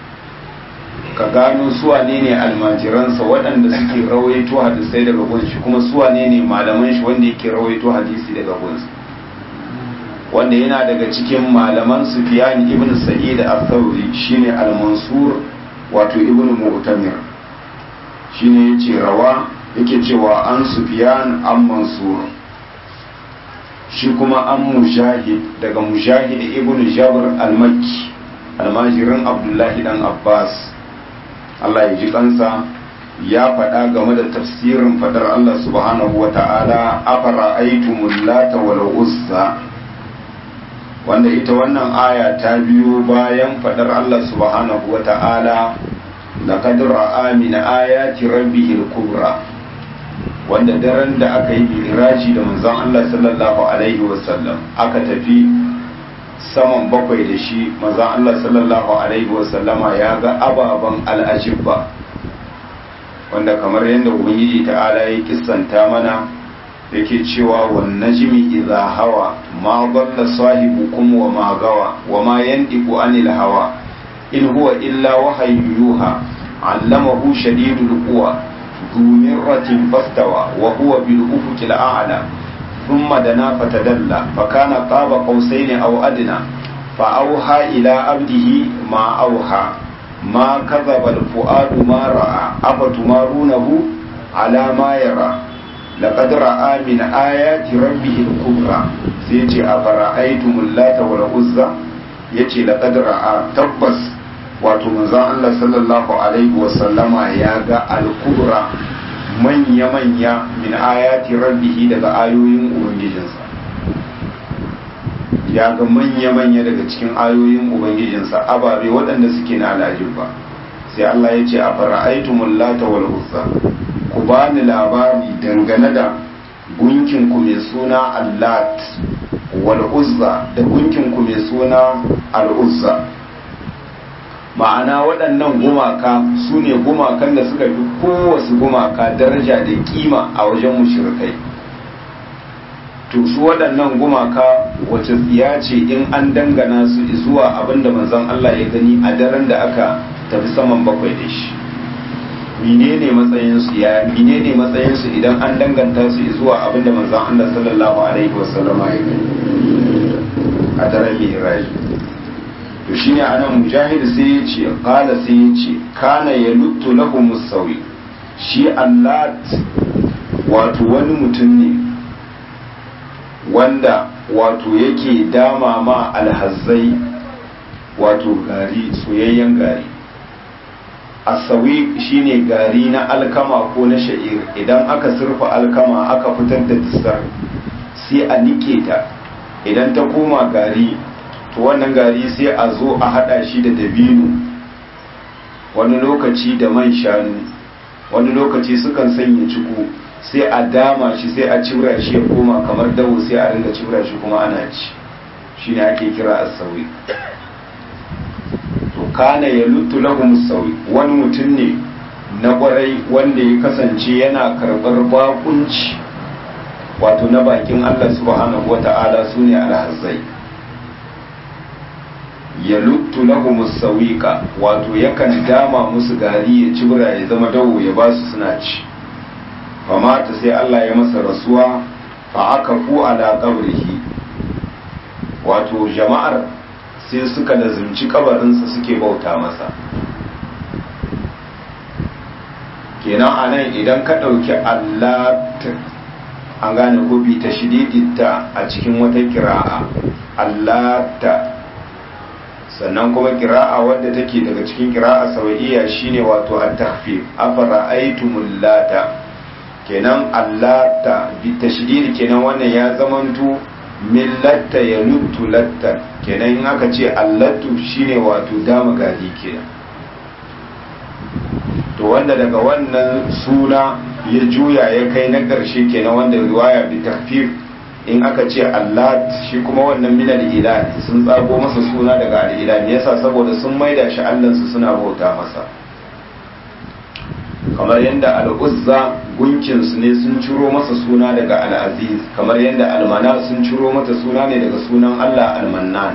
ka gano suwane ne almajiransa waɗanda suke rawaito hadisai daga gunshi kuma suwane ne malaman shi wanda yake rawaito hadisi daga gunsa wanda yana daga cikin malaman sufiyan ibn sa'id al-thawri shine al-mansur wato ibn mu'tamir shine yace rawa yake cewa an sufiyan an mansur shi kuma an mujahid daga mujahid ibn jabr al-makki almajirin abdullahi dan abbas allah ya ji kansa ya faɗa game da tafsirin fadar allah subhanahu wa ta'ala afara aitumul lata wal uzza wanda ita wannan aya ta biyo bayan fadar allah subhanahu wa ta'ala laqad ra'a min ayati rabbihil kubra wanda daren da aka yi miraji da manzon Allah sallallahu alaihi wasallam aka tafi saman bakwai da shi manzon Allah sallallahu alaihi wasallama ya ga ababen al'ajibba wanda kamar yadda ubangiji ta'ala ya kissanta mana yake cewa wan najmi idha hawa ma dalla sahibukum wa ma gawa wa ma yandiqu anil hawa in huwa illa wahyu yuha allamahu shadidul quwa ذو مرة فاستوى وهو بالأفق الأعلى ثم دنا فتدلى فكان قاب قوسين أو أدنى فأوحى إلى عبده ما أوحى ما كذب الفؤاد ما رأى أفتمارونه على ما يرى لقد رأى من آيات ربه الكبرى سيتي أفرأيتم اللات والعزى يتي لقد رأى تبس wato manzon Allah sallallahu alaihi wasallama ya ga alkubra manya-manya min ayati rabbihi daga ayoyin ubangijinsa ya ga manya-manya daga cikin ayoyin ubangijinsa ababe waɗanda suke na alajin ba sai Allah ya ce a fara'aitumul lata wal uzza ku bani labari dangane da gunkin ku mai suna allat wal uzza da gunkin ku mai suna al uzza ma'ana waɗannan gumaka su ne gumakan da suka fi kowace gumaka daraja da kima a wajen mushrikai to su waɗannan gumaka wace tsiya ce in an dangana su zuwa abinda manzon Allah ya gani a daren da aka tafi saman bakwai da shi menene matsayinsu ya menene matsayinsu idan an danganta su zuwa abinda manzon Allah sallallahu alaihi wasallama ya gani a daren mi'raj to shine anan mujahid sai ya ce qala sai ya ce kana yaluttu lahum sawi shi Allah wato wani mutum ne wanda wato yake dama ma alhazzai wato gari soyayyen gari asawi shine gari na alkama ko na sha'ir idan aka surfa alkama aka fitar da disar sai a nike ta idan ta koma gari to wannan gari sai a zo a hada shi da dabino wani lokaci da man shanu wani lokaci sukan sanya ciku sai a dama shi sai a cibra shi ya koma kamar dawo sai a ringa cibra shi kuma ana ci shi ne ake kira asawi to kana ya lutu lahum sawi wani mutum ne na kwarai wanda ya kasance yana karɓar bakunci wato na bakin Allah subhanahu wata'ala su ne alhazzai ya luttu lahum sawiqa wato yakan dama musu gari ya cibra ya zama dawo ya ba su suna ci famata sai Allah ya masa rasuwa fa aka fu ala qabrihi wato jama'ar sai suka lazimci kabarinsa suke bauta masa kenan a nan idan ka ɗauki allat an gane gobi ta shididita a cikin wata kira'a allata sannan kuma kira'a wadda take daga cikin kira'a sawaiya shine wato at-takhfif afara aitumul lata kenan allata bi tashdid kenan wannan ya zamanto millatta ya luttu latta kenan in aka ce allatu shine wato dama gadi kenan to wanda daga wannan suna ya juya ya kai na ƙarshe kenan wanda riwaya bi takfif in aka ce allat shi kuma wannan min al sun tsago masa suna daga al yasa saboda sun maida shi allansu suna bauta masa kamar yadda al'uzza gunkinsu ne sun ciro masa suna daga al'aziz kamar yadda almana sun ciro mata suna ne daga sunan allah almannan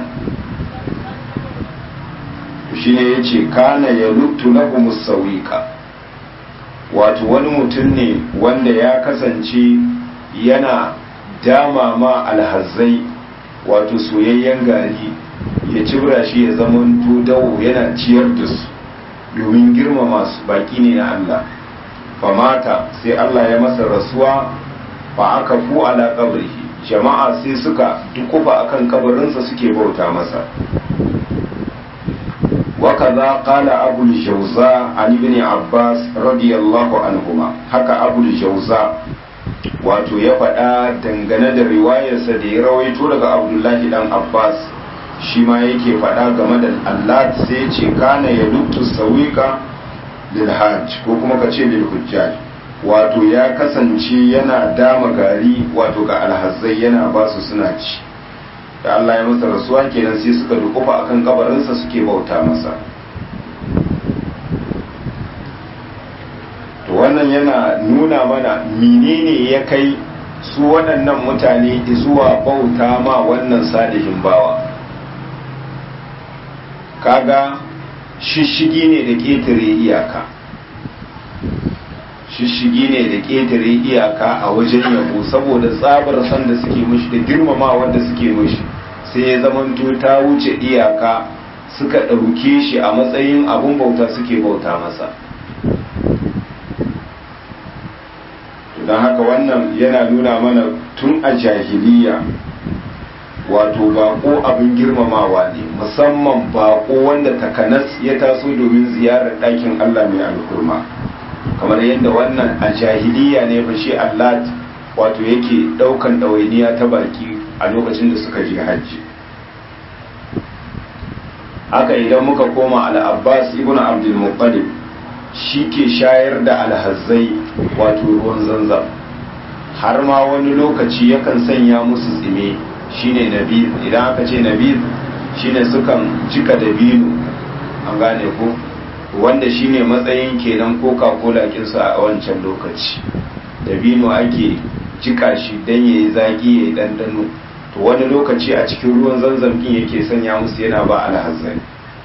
shi ne ya ce kana ya luttu na musawika wato wani mutum ne wanda ya kasance yana dama ma alhazai wato soyayyen gari ya cibra shi ya zama dawo yana ciyar da su domin girmama su baki ne na Allah famata sai Allah ya masa rasuwa fa aka fu ala qabrihi jama'a sai suka dukufa akan kabarinsa suke bauta masa وكذا قال أبو الجوزاء عن ابن عباس رضي الله عنهما haka أبو الجوزاء wato ya faɗa dangane da riwayarsa da ya rawaito daga abdullahi dan abbas shi ma yake faɗa game da allah sai ce kana ya luttu sawika lil hajj ko kuma ka ce lil hujjaj wato ya kasance yana dama gari wato ga alhazzai yana ba su suna ci da Allah ya masa rasuwa kenan sai suka dukufa akan kabarinsa suke bauta masa to wannan yana nuna mana menene ya kai su waɗannan mutane zuwa bauta ma wannan salihin bawa kaga shishigi ne da ƙetare iyaka shishigi ne da ƙetare iyaka a wajen yabo saboda tsabar san da suke mushi da girmama wanda suke mushi sai ya zamanto ta wuce iyaka suka ɗauke shi a matsayin abun bauta suke bauta masa don haka wannan yana nuna mana tun a jahiliya wato bako abin girmamawa ne musamman bako wanda takanas ya taso domin ziyarar ɗakin allah mai alkurma kamar yadda wannan a jahiliya ne fa shi Allah wato yake daukan ɗawainiya ta baki a lokacin da suka je hajji haka idan muka koma al-abbas ibn abdul muttalib shi ke shayar da alhazzai wato ruwan zanzam har ma wani lokaci yakan sanya musu tsime shine nabiz idan aka ce nabiz shine sukan cika dabino an gane ko wanda shine matsayin kenan coca-cola kinsu a wancan lokaci dabino ake jika shi don ya yi zaƙi ya yi ɗanɗano to wani lokaci a cikin ruwan zanzam ɗin yake sanya musu yana ba alhazzari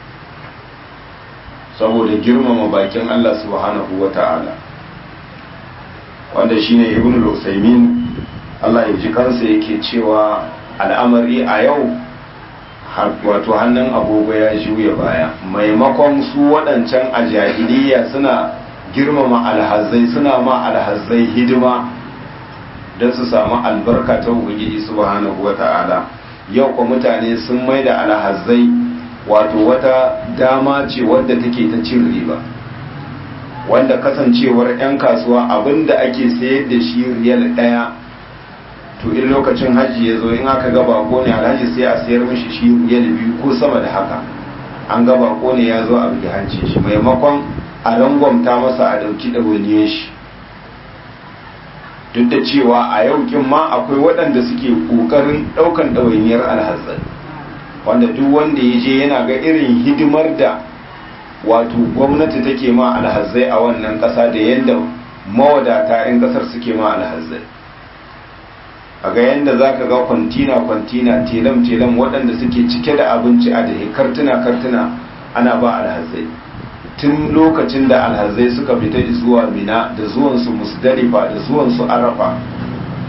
saboda girmama bakin Allah subhanahu wa ta'ala wanda shine ibn al-usaymin Allah ya ji kansa yake cewa al'amari a yau wato hannun agogo ya juya baya maimakon su waɗancan a jahiliya suna girmama alhazai suna ma alhazai hidima don su samu albarka ta ubangiji subhanahu wa ta'ala yau kwa mutane sun mai da alhazai wato wata dama ce wadda take ta cin riba wanda kasancewar 'yan kasuwa abinda ake sayar da shi riyal ɗaya to in lokacin hajji ya zo in aka ga bako ne alhaji sai a sayar mishi shi riyal biyu ko sama da haka an ga bako ne ya zo a bugi hancin shi maimakon a rangwamta masa a ɗauki ɗawainiyar shi duk da cewa a yau kin ma akwai waɗanda suke ƙoƙarin ɗaukan ɗawainiyar alhazzai wanda duk wanda ya je yana ga irin hidimar da wato gwamnati take ma alhazzai a wannan ƙasa da yadda mawadata 'yan ƙasar suke ma alhazzai a ga yadda za ka ga kwantina-kwantina telam-telam waɗanda suke cike da abinci a da kartuna-kartuna ana ba alhazzai tun lokacin da alhazai suka fita zuwa mina da zuwansu musdalifa da zuwansu arafa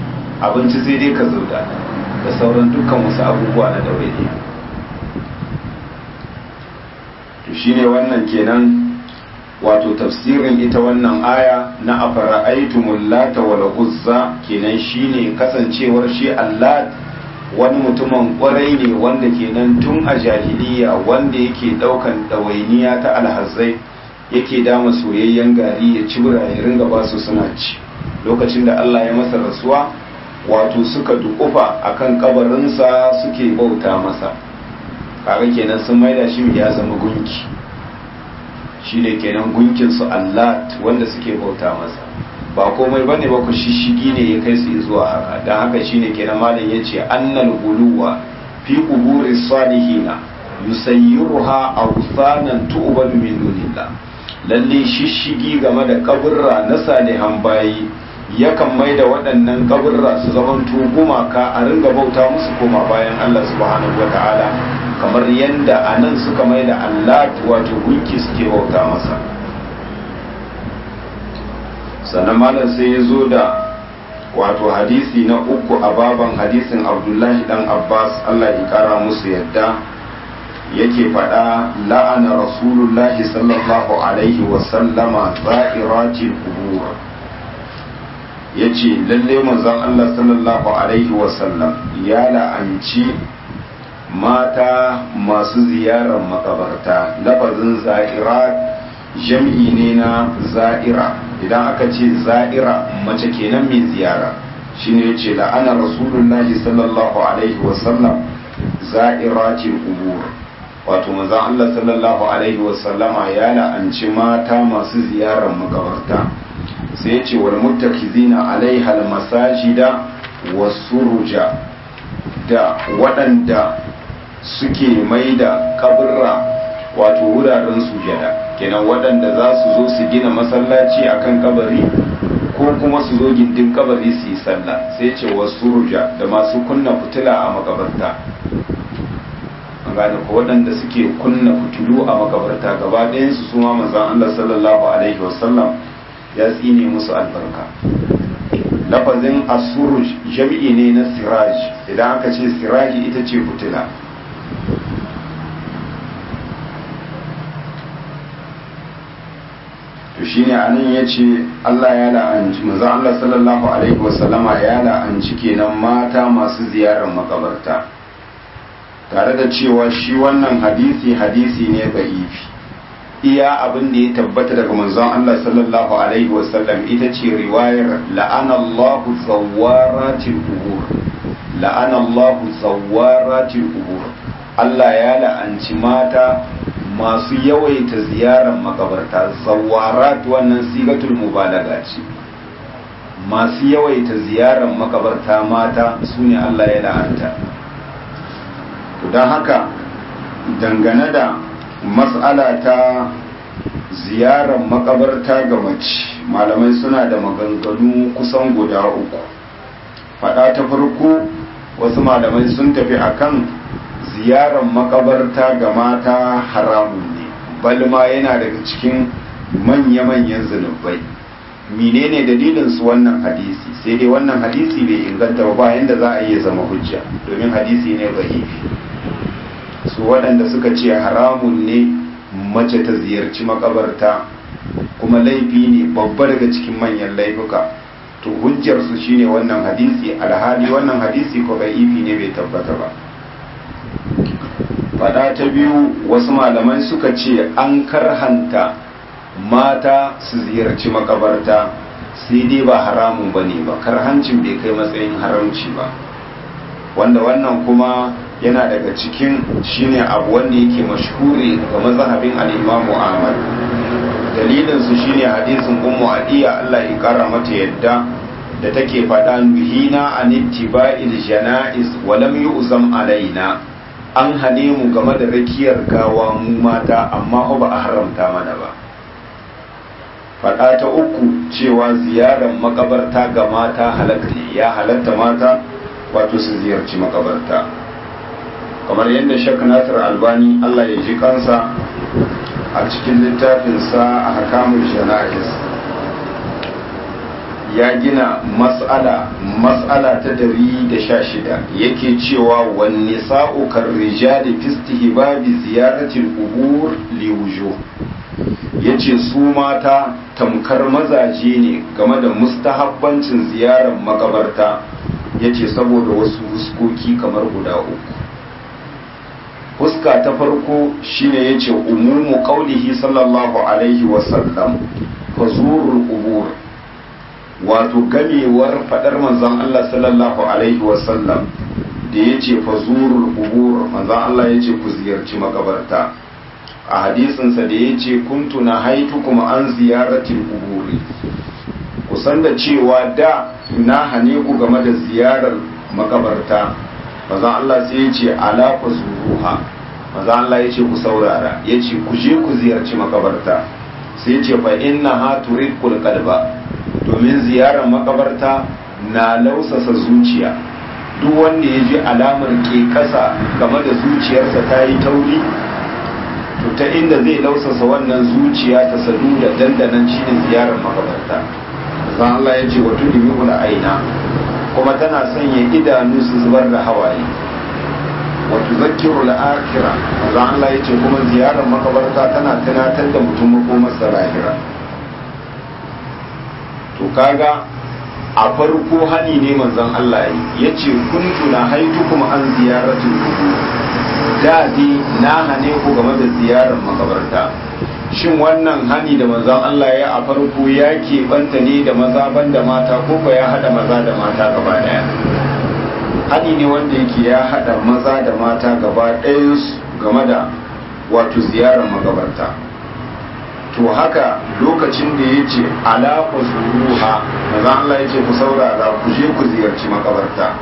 abinci sai dai ka zauda da sauran dukkan wasu abubuwa na dawainiya to shine wannan kenan wato tafsirin ita wannan aya na afara'aitumul lata wal uzza kenan shine kasancewar shi Allah wani mutumin kwarai ne wanda kenan tun a jahiliya wanda yake daukan ɗawainiya ta alhazai yake dama soyayyen gari ya ci ya ringa ba su suna ci lokacin da Allah ya masa rasuwa wato suka dukufa akan kabarinsa suke bauta masa kaga kenan sun maida shi ya zama gunki shi ne kenan gunkin su Allah wanda suke bauta masa ba komai bane ba ku shishigi ne ya kai su zuwa haka dan haka shine kenan malam yace annal guluwa fi quburi salihina yusayyiruha awsanan tu'badu min dunillah lalle shishigi game da kaburra na salihan bayi yakan mai da waɗannan kaburra su zamanto gumaka a ringa bauta musu koma bayan Allah subhanahu wa ta'ala kamar yadda a nan suka mai da Allah wato gunki suke bauta masa sannan malam sai ya zo da wato hadisi na uku a baban hadisin abdullahi dan abbas Allah ya kara musu yadda yake faɗa la'ana rasulullahi sallallahu alaihi wasallama za'iratil qubur yace lalle manzon Allah sallallahu alaihi wasallam ya la'anci mata masu ziyarar makabarta lafazin za'irat jam'i ne na za'ira idan aka ce za'ira mace kenan mai ziyara shine yace la'ana rasulullahi sallallahu alaihi wasallam za'iratil qubur wato manzon Allah sallallahu alaihi wasallama ya la'anci mata masu ziyarar makabarta sai ya ce wal muttakizina alaiha almasajida wasuruja da waɗanda suke mai da kaburra wato wuraren sujada kenan waɗanda za su zo su gina masallaci akan kabari ko kuma su zo gindin kabari su yi sallah sai ce wasuruja da masu kunna fitila a makabarta an gane ko waɗanda suke kunna fitilu a makabarta gaba ɗayansu su ma manzon Allah sallallahu alaihi wasallam ya tsine musu albarka lafazin asuruj jami'i ne na siraj idan aka ce siraji ita ce fitila to shine anan ya ce Allah ya la'anci manzon Allah sallallahu alaihi wasallama ya la'anci kenan mata masu ziyarar makabarta tare da cewa shi wannan hadisi hadisi ne ba'ifi iya abin da ya tabbata daga manzon Allah sallallahu alaihi wasallam ita ce riwayar la'ana Allahu zawaratil qubur la'ana Allahu zawaratil qubur Allah ya la'anci mata masu yawaita ziyarar makabarta zawarat wannan sigatul mubalaga ce masu yawaita ziyarar makabarta mata sune Allah ya la'anta don haka dangane da matsala ta ziyarar makabarta ga mace malamai suna da maganganu kusan guda uku fada ta farko wasu malamai sun tafi akan ziyarar makabarta ga mata haramun ne balma yana daga cikin manya-manyan zunubai menene dalilin su wannan hadisi sai dai wannan hadisi bai inganta ba bayan da za a iya zama hujja domin hadisi ne zaifi su waɗanda suka ce haramun ne mace ta ziyarci makabarta kuma laifi ne babba daga cikin manyan laifuka to hujjarsu shine wannan hadisi alhali wannan hadisi ko ifi ne bai tabbata ba fada ta biyu wasu malamai suka ce an karhanta mata su ziyarci makabarta sai dai ba haramun ba ne ba karhancin bai kai matsayin haramci ba wanda wannan kuma yana daga cikin shine abu wanda yake mashhuri ga mazhabin al-Imam Ahmad dalilin su shine hadisin Ummu Adiya Allah ya kara mata yadda da take faɗa nuhina an ittiba'il janaiz wa lam yu'zam alaina an hane mu game da rakiyar gawa mu mata amma ba a haramta mana ba faɗa ta uku cewa ziyarar makabarta ga mata halak ne ya halatta mata wato su ziyarci makabarta kamar yadda shek nasir albani allah ya ji kansa a cikin littafinsa a hakamun jana'is ya gina mas'ala mas'ala ta dari da sha shida yake cewa wan nisa'u kar rijali fi istihbabi ziyaratil qubur li wujuh yace su mata tamkar mazaje ne game da mustahabbancin ziyarar makabarta yace saboda wasu huskoki kamar guda uku fuska ta farko shine yace umumu qaulihi sallallahu alaihi wasallam fazurul qubur wato gamewar fadar manzon Allah sallallahu alaihi wasallam da yace fazurul qubur manzon Allah yace ku ziyarci makabarta a hadisinsa da yace kuntu nahaitukum an ziyaratil quburi kusan da cewa da na hane ku game da ziyarar makabarta manzon Allah sai yace ala fazuruha manzon Allah yace ku saurara yace ku je ku ziyarci makabarta sai ce fa inna ha turikul qalba domin ziyarar makabarta na lausasa zuciya duk wanda ya ji alamar ke kasa game da zuciyarsa ta yi tauri to ta inda zai lausasa wannan zuciya ta sadu da dandanan shine ziyarar makabarta zan Allah ya ce wa tudimi aina kuma tana sanya idanu su zubar da hawaye wato zakiru al'akira manzan Allah ya ce kuma ziyarar makabarta tana tunatar da mutum makomarsa lahira to kaga a farko hani ne manzan Allah ya ce kuntu na haitu kuma an ziyaratul kubur da dai na hane ku game da ziyarar makabarta shin wannan hani da manzan Allah ya a farko ya keɓanta ne da maza ban da mata ko ko ya haɗa maza da mata gaba ɗaya hani ne wanda yake ya haɗa maza da mata gaba ɗayansu game da wato ziyarar makabarta to haka lokacin da ya ce alaƙa zuruha maza Allah ya ce ku saurara ku je ku ziyarci makabarta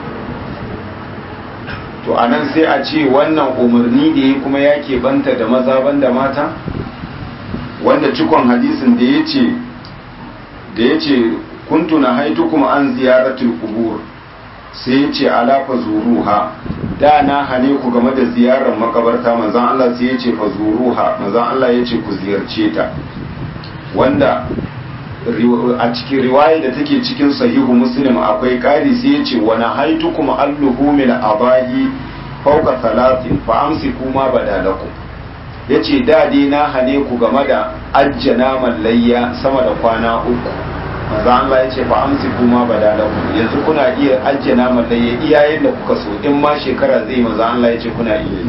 to a nan sai a ce wannan umarni da ya kuma ya banta da maza banda mata wanda cikon hadisin da ya ce da ya ce kuntu na haitu kuma an ziyaratul kubur sai ya ce ala fa zuruha da na hane ku game da ziyarar makabarta manzan Allah sai ya ce fa zuruha manzan Allah ya ce ku ziyarce ta wanda a cikin riwaya da take cikin sahihu muslim akwai ƙari sai ya ce wani haitu kuma alluhu mil abahi fauka talatin fa amsiku ma badalakum ya ce dai na hane ku game da ajjana mallayya sama da kwana uku manzo Allah ya ce fa amsiku ma badalakum yanzu kuna iya ajjana mallayya iyayen da kuka so in ma shekara zai manzo Allah ya ce kuna iya yi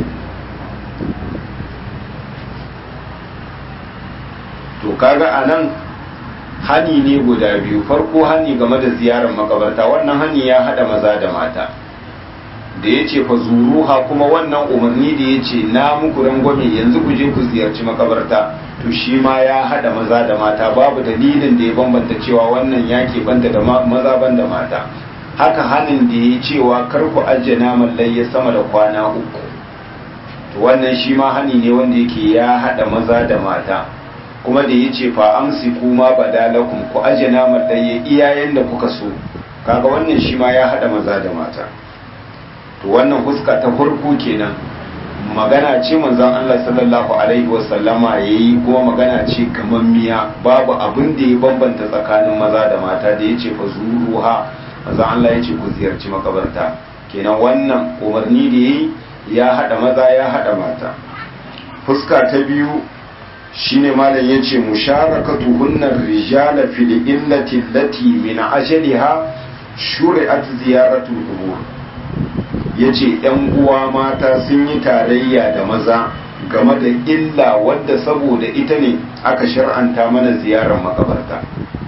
to kaga anan hani ne guda biyu farko hani game da ziyarar makabarta wannan hani ya hada maza da mata da ya ce fa zuruha kuma wannan umarni da ya ce na muku rangwame yanzu ku je ku ziyarci makabarta to shi ma ya hada maza da mata babu dalilin da ya bambanta cewa wannan ya banta da maza ban da mata haka hanin da ya cewa kar ku ajiye naman layya sama da kwana uku to wannan shi ma hani ne wanda yake ya hada maza da mata kuma da ya ce fa amsi kuma badalakum ku aje naman ɗaya iyayen da kuka so kaga wannan shi ma ya haɗa maza da mata to wannan huska ta farko kenan magana ce manzon Allah sallallahu alaihi wasallama yayi kuma magana ce gamammiya babu abin da ya bambanta tsakanin maza da mata da yace fa zuruha manzon Allah yace ku ziyarci makabarta kenan wannan umarni da yayi ya haɗa maza ya haɗa mata fuska ta biyu shine malam yace musharakatu hunnar rijala fil illati allati min ajaliha shuri'at ziyaratu qubur yace yan uwa mata sun yi tarayya da maza game da illa wadda saboda ita ne aka shar'anta mana ziyarar makabarta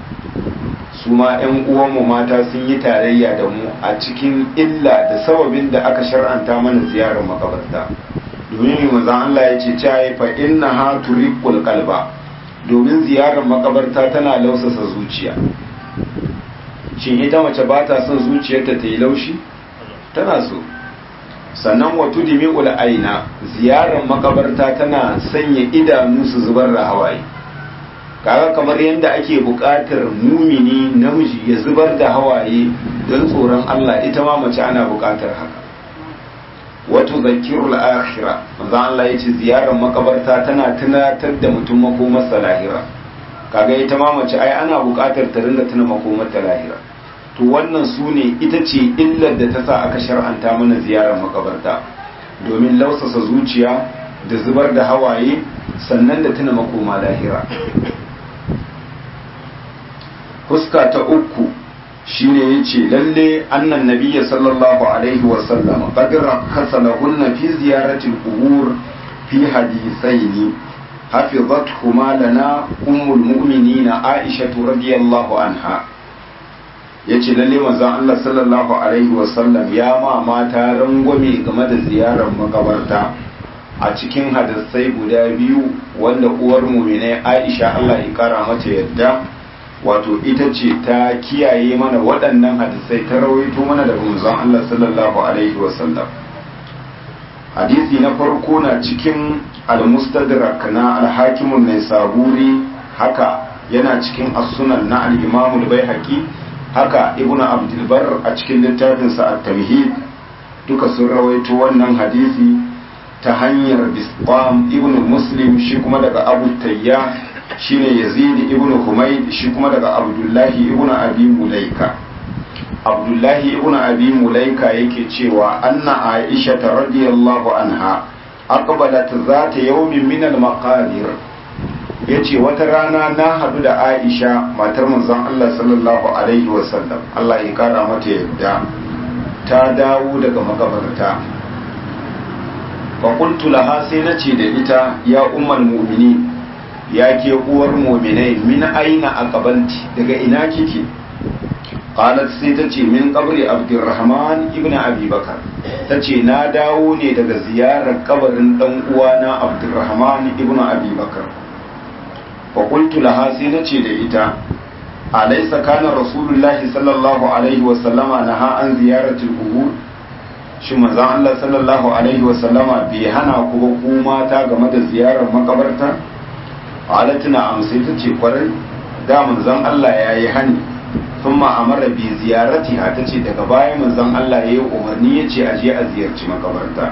su ma yan uwanmu mata sun yi tarayya da mu a cikin illa da sababin da aka shar'anta mana ziyarar makabarta domin manzan Allah ya ce caye fa inna ha turiqul qalba domin ziyarar makabarta tana lausasa zuciya shin ita mace ba ta son zuciyarta ta yi laushi tana so sannan wa tudmi'ul aina ziyarar makabarta tana sanya idanu su zubar da hawaye kaga kamar yadda ake buƙatar mumini namiji ya zubar da hawaye don tsoron Allah ita ma mace ana buƙatar haka wato zakirul akhira manzo Allah ya ce ziyarar makabarta tana tunatar da mutum makomarsa lahira kaga ita ma mace ai ana buƙatar ta ringa tuna makomar ta lahira to wannan su ne ita ce illar da ta sa aka shar'anta mana ziyarar makabarta domin lausasa zuciya da zubar da hawaye sannan da tuna makoma lahira fuska ta uku shine yace lalle annan nabiyya sallallahu alaihi wa sallam qad rakhasa lahunna fi ziyarati al-qubur fi hadithaini hafizathuma lana ummul mu'minina aisha radiyallahu anha yace lalle manzon Allah sallallahu alaihi wa sallam ya ma mata rangwame game da ziyarar makabarta a cikin hadisai guda biyu wanda uwar mu'minai Aisha Allah ya kara mata yadda wato ita ce ta kiyaye mana waɗannan hadisai ta rawaito mana daga manzon Allah sallallahu alaihi wasallam hadisi na farko na cikin al-mustadrak na al-hakim an-naisaburi haka yana cikin as-sunan na al-imam al-baihaqi haka ibnu abdul bar a cikin littafin sa at-tamhid duka sun rawaito wannan hadisi ta hanyar bisqam ibnu muslim shi kuma daga abu tayyah shine yazid ibn humayd shi kuma daga abdullahi ibn abi mulaika abdullahi ibn abi mulaika yake cewa anna aisha radiyallahu anha aqbalat zata yawmin min al-maqadir yace wata rana na hadu da aisha matar manzon Allah sallallahu alaihi wasallam Allah ya kara mata yadda ta dawo daga makabarta fa qultu laha sai nace da ita ya ummul mu'minin ya ke uwar muminai min aina a kabanti daga ina kike qalat sai ta ce min qabri abdurrahman ibn abi bakar ta ce na dawo ne daga ziyarar kabarin dan uwana abdurrahman ibn abi bakar fa qultu laha sai na ce da ita alaysa kana rasulullahi sallallahu alaihi wa sallama naha an ziyaratul qubur shi manzon Allah sallallahu alaihi wa sallama bai hana ku ba ku mata game da ziyarar makabarta halatuna amsai ta ce kwarai da manzon Allah ya yi hani sun ma'amara bi ziyarati ha ta ce daga baya manzon Allah ya yi umarni ya ce aje a ziyarci makabarta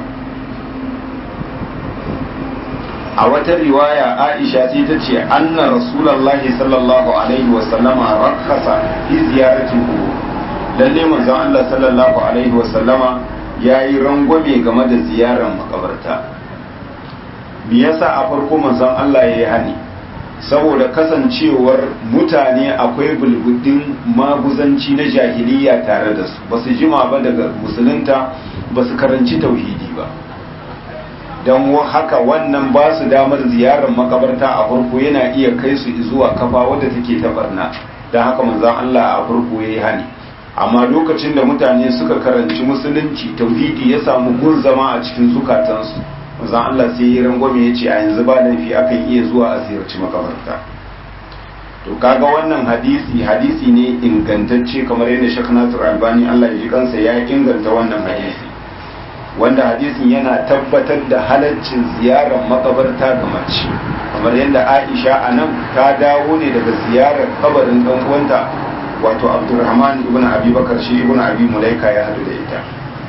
a wata riwaya aisha sai ta ce anna rasulallahi sallallahu alaihi wa sallama rakhasa fi ziyarati qubur lalle manzon Allah sallallahu alaihi wa sallama ya yi rangwame game da ziyarar makabarta me yasa a farko manzon Allah ya yi hani saboda kasancewar mutane akwai bulbudin maguzanci na jahiliya tare da su ba su jima ba daga musulunta ba su karanci tauhidi ba don haka wannan ba su damar ziyarar makabarta a farko yana iya kai su zuwa kafa wadda take ta barna don haka manzon Allah a farko ya yi hani amma lokacin da mutane suka karanci musulunci tauhidi ya samu gun zama a cikin zukatansu manzon Allah sai ya rangwame ya ce a yanzu ba laifi akan iya zuwa a ziyarci makabarta to kaga wannan hadisi hadisi ne ingantacce kamar yadda Sheikh Nasir Albani Allah ya ji kansa ya inganta wannan hadisi wanda hadisin yana tabbatar da halaccin ziyarar makabarta ga mace kamar yadda Aisha a nan ta dawo ne daga ziyarar kabarin dan uwanta wato Abdulrahman ibn Abi Bakar shi ibn Abi Mulaika ya hadu da ita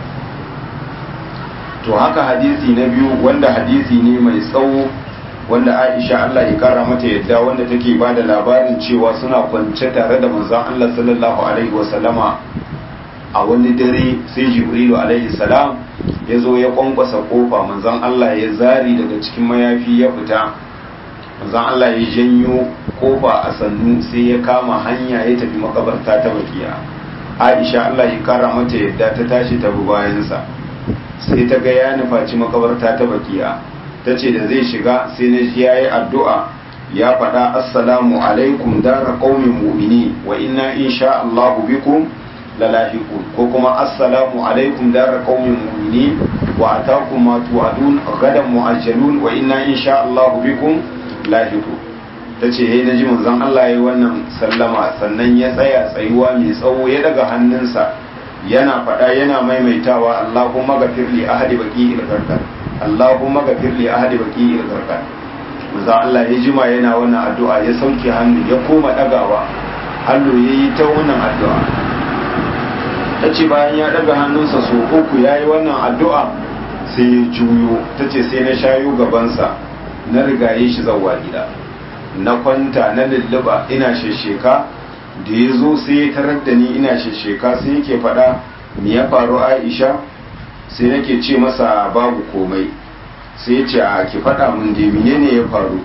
to haka hadisi na biyu wanda hadisi ne mai tsawo wanda Aisha Allah ya kara mata yadda wanda take ba da labarin cewa suna kwance tare da manzon Allah sallallahu alaihi wasallama a wani dare sai Jibrilu alaihi salam ya zo ya kwankwasa kofa manzon Allah ya zari daga cikin mayafi ya fita manzon Allah ya janyo kofa a sannu sai ya kama hanya ya tafi makabarta ta bakiya Aisha Allah ya kara mata yadda ta tashi ta bi bayansa sai ta ga ya nufaci makabarta ta bakiya ta ce da zai shiga sai na ji ya yi addu'a ya faɗa assalamu alaikum dara ƙaumin mu'mini wa inna insha Allahu bikum lalahiqun ko kuma assalamu alaikum dara ƙaumin mu'mini wa atakum ma tu'adun gadan mu'ajjalun wa inna insha Allahu bikum lahiqun tace yayi naji manzon Allah yayi wannan sallama sannan ya tsaya tsayuwa mai tsawo ya daga hannunsa yana faɗa yana maimaitawa Allahumma gafir li ahadi baqi al-gharqad Allahumma gafir li ahadi baqi al-gharqad manzo Allah ya jima yana wannan addu'a ya sauke hannu ya koma dagawa hannu yayi ta wannan addu'a tace bayan ya daga hannunsa so uku yayi wannan addu'a sai ya juyo tace sai na shayo gabansa na rigaye shi zawwa gida na kwanta na lulluba ina shesheka da ya zo sai ya tarar da ni ina shesheka sai yake faɗa me ya faru aisha sai nake ce masa babu komai sai ya ce a ki faɗa mun da menene ya faru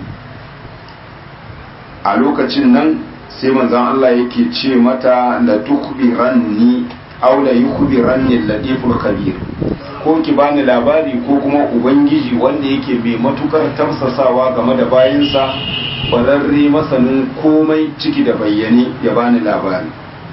a lokacin nan sai manzon Allah yake ce mata la tukhbiranni aw la yukhbiranni al-latiful khabir ko ki bani labari ko kuma ubangiji wanda yake mai matukar tafsasawa game da bayinsa kwararre masanin komai ciki da bayyane ya bani labari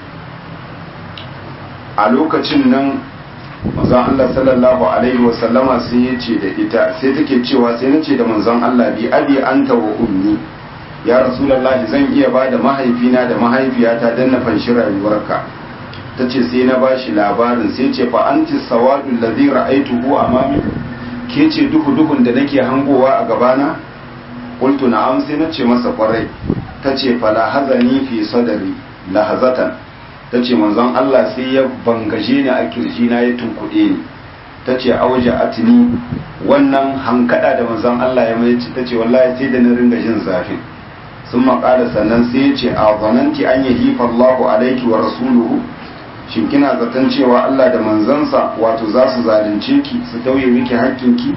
a lokacin nan manzon Allah sallallahu alaihi wasallama sai ya ce da ita sai take cewa sai na ce da manzon Allah bi abi anta wa ummi ya rasulullahi zan iya ba da mahaifina da mahaifiyata don na fanshi rayuwarka ta ce sai na bashi labarin sai ce fa anti sawadul ladhi ra'aytuhu amami ke ce duhu duhun da nake hangowa a gabana qultu na'am sai na ce masa kwarai ta ce fa la hazani fi sadri lahazatan ta ce manzon Allah sai ya bangaje ni a kirji na ya tunkuɗe ni ta ce auja atini wannan hankada da manzon Allah ya mai ta ce wallahi sai da na ringa jin zafin sun maƙala sannan sai ya ce a zananti an yi hifa Allahu alaiki wa rasuluhu shin kina zaton cewa Allah da manzansa wato za su zalunce ki su tauye miki hakkinki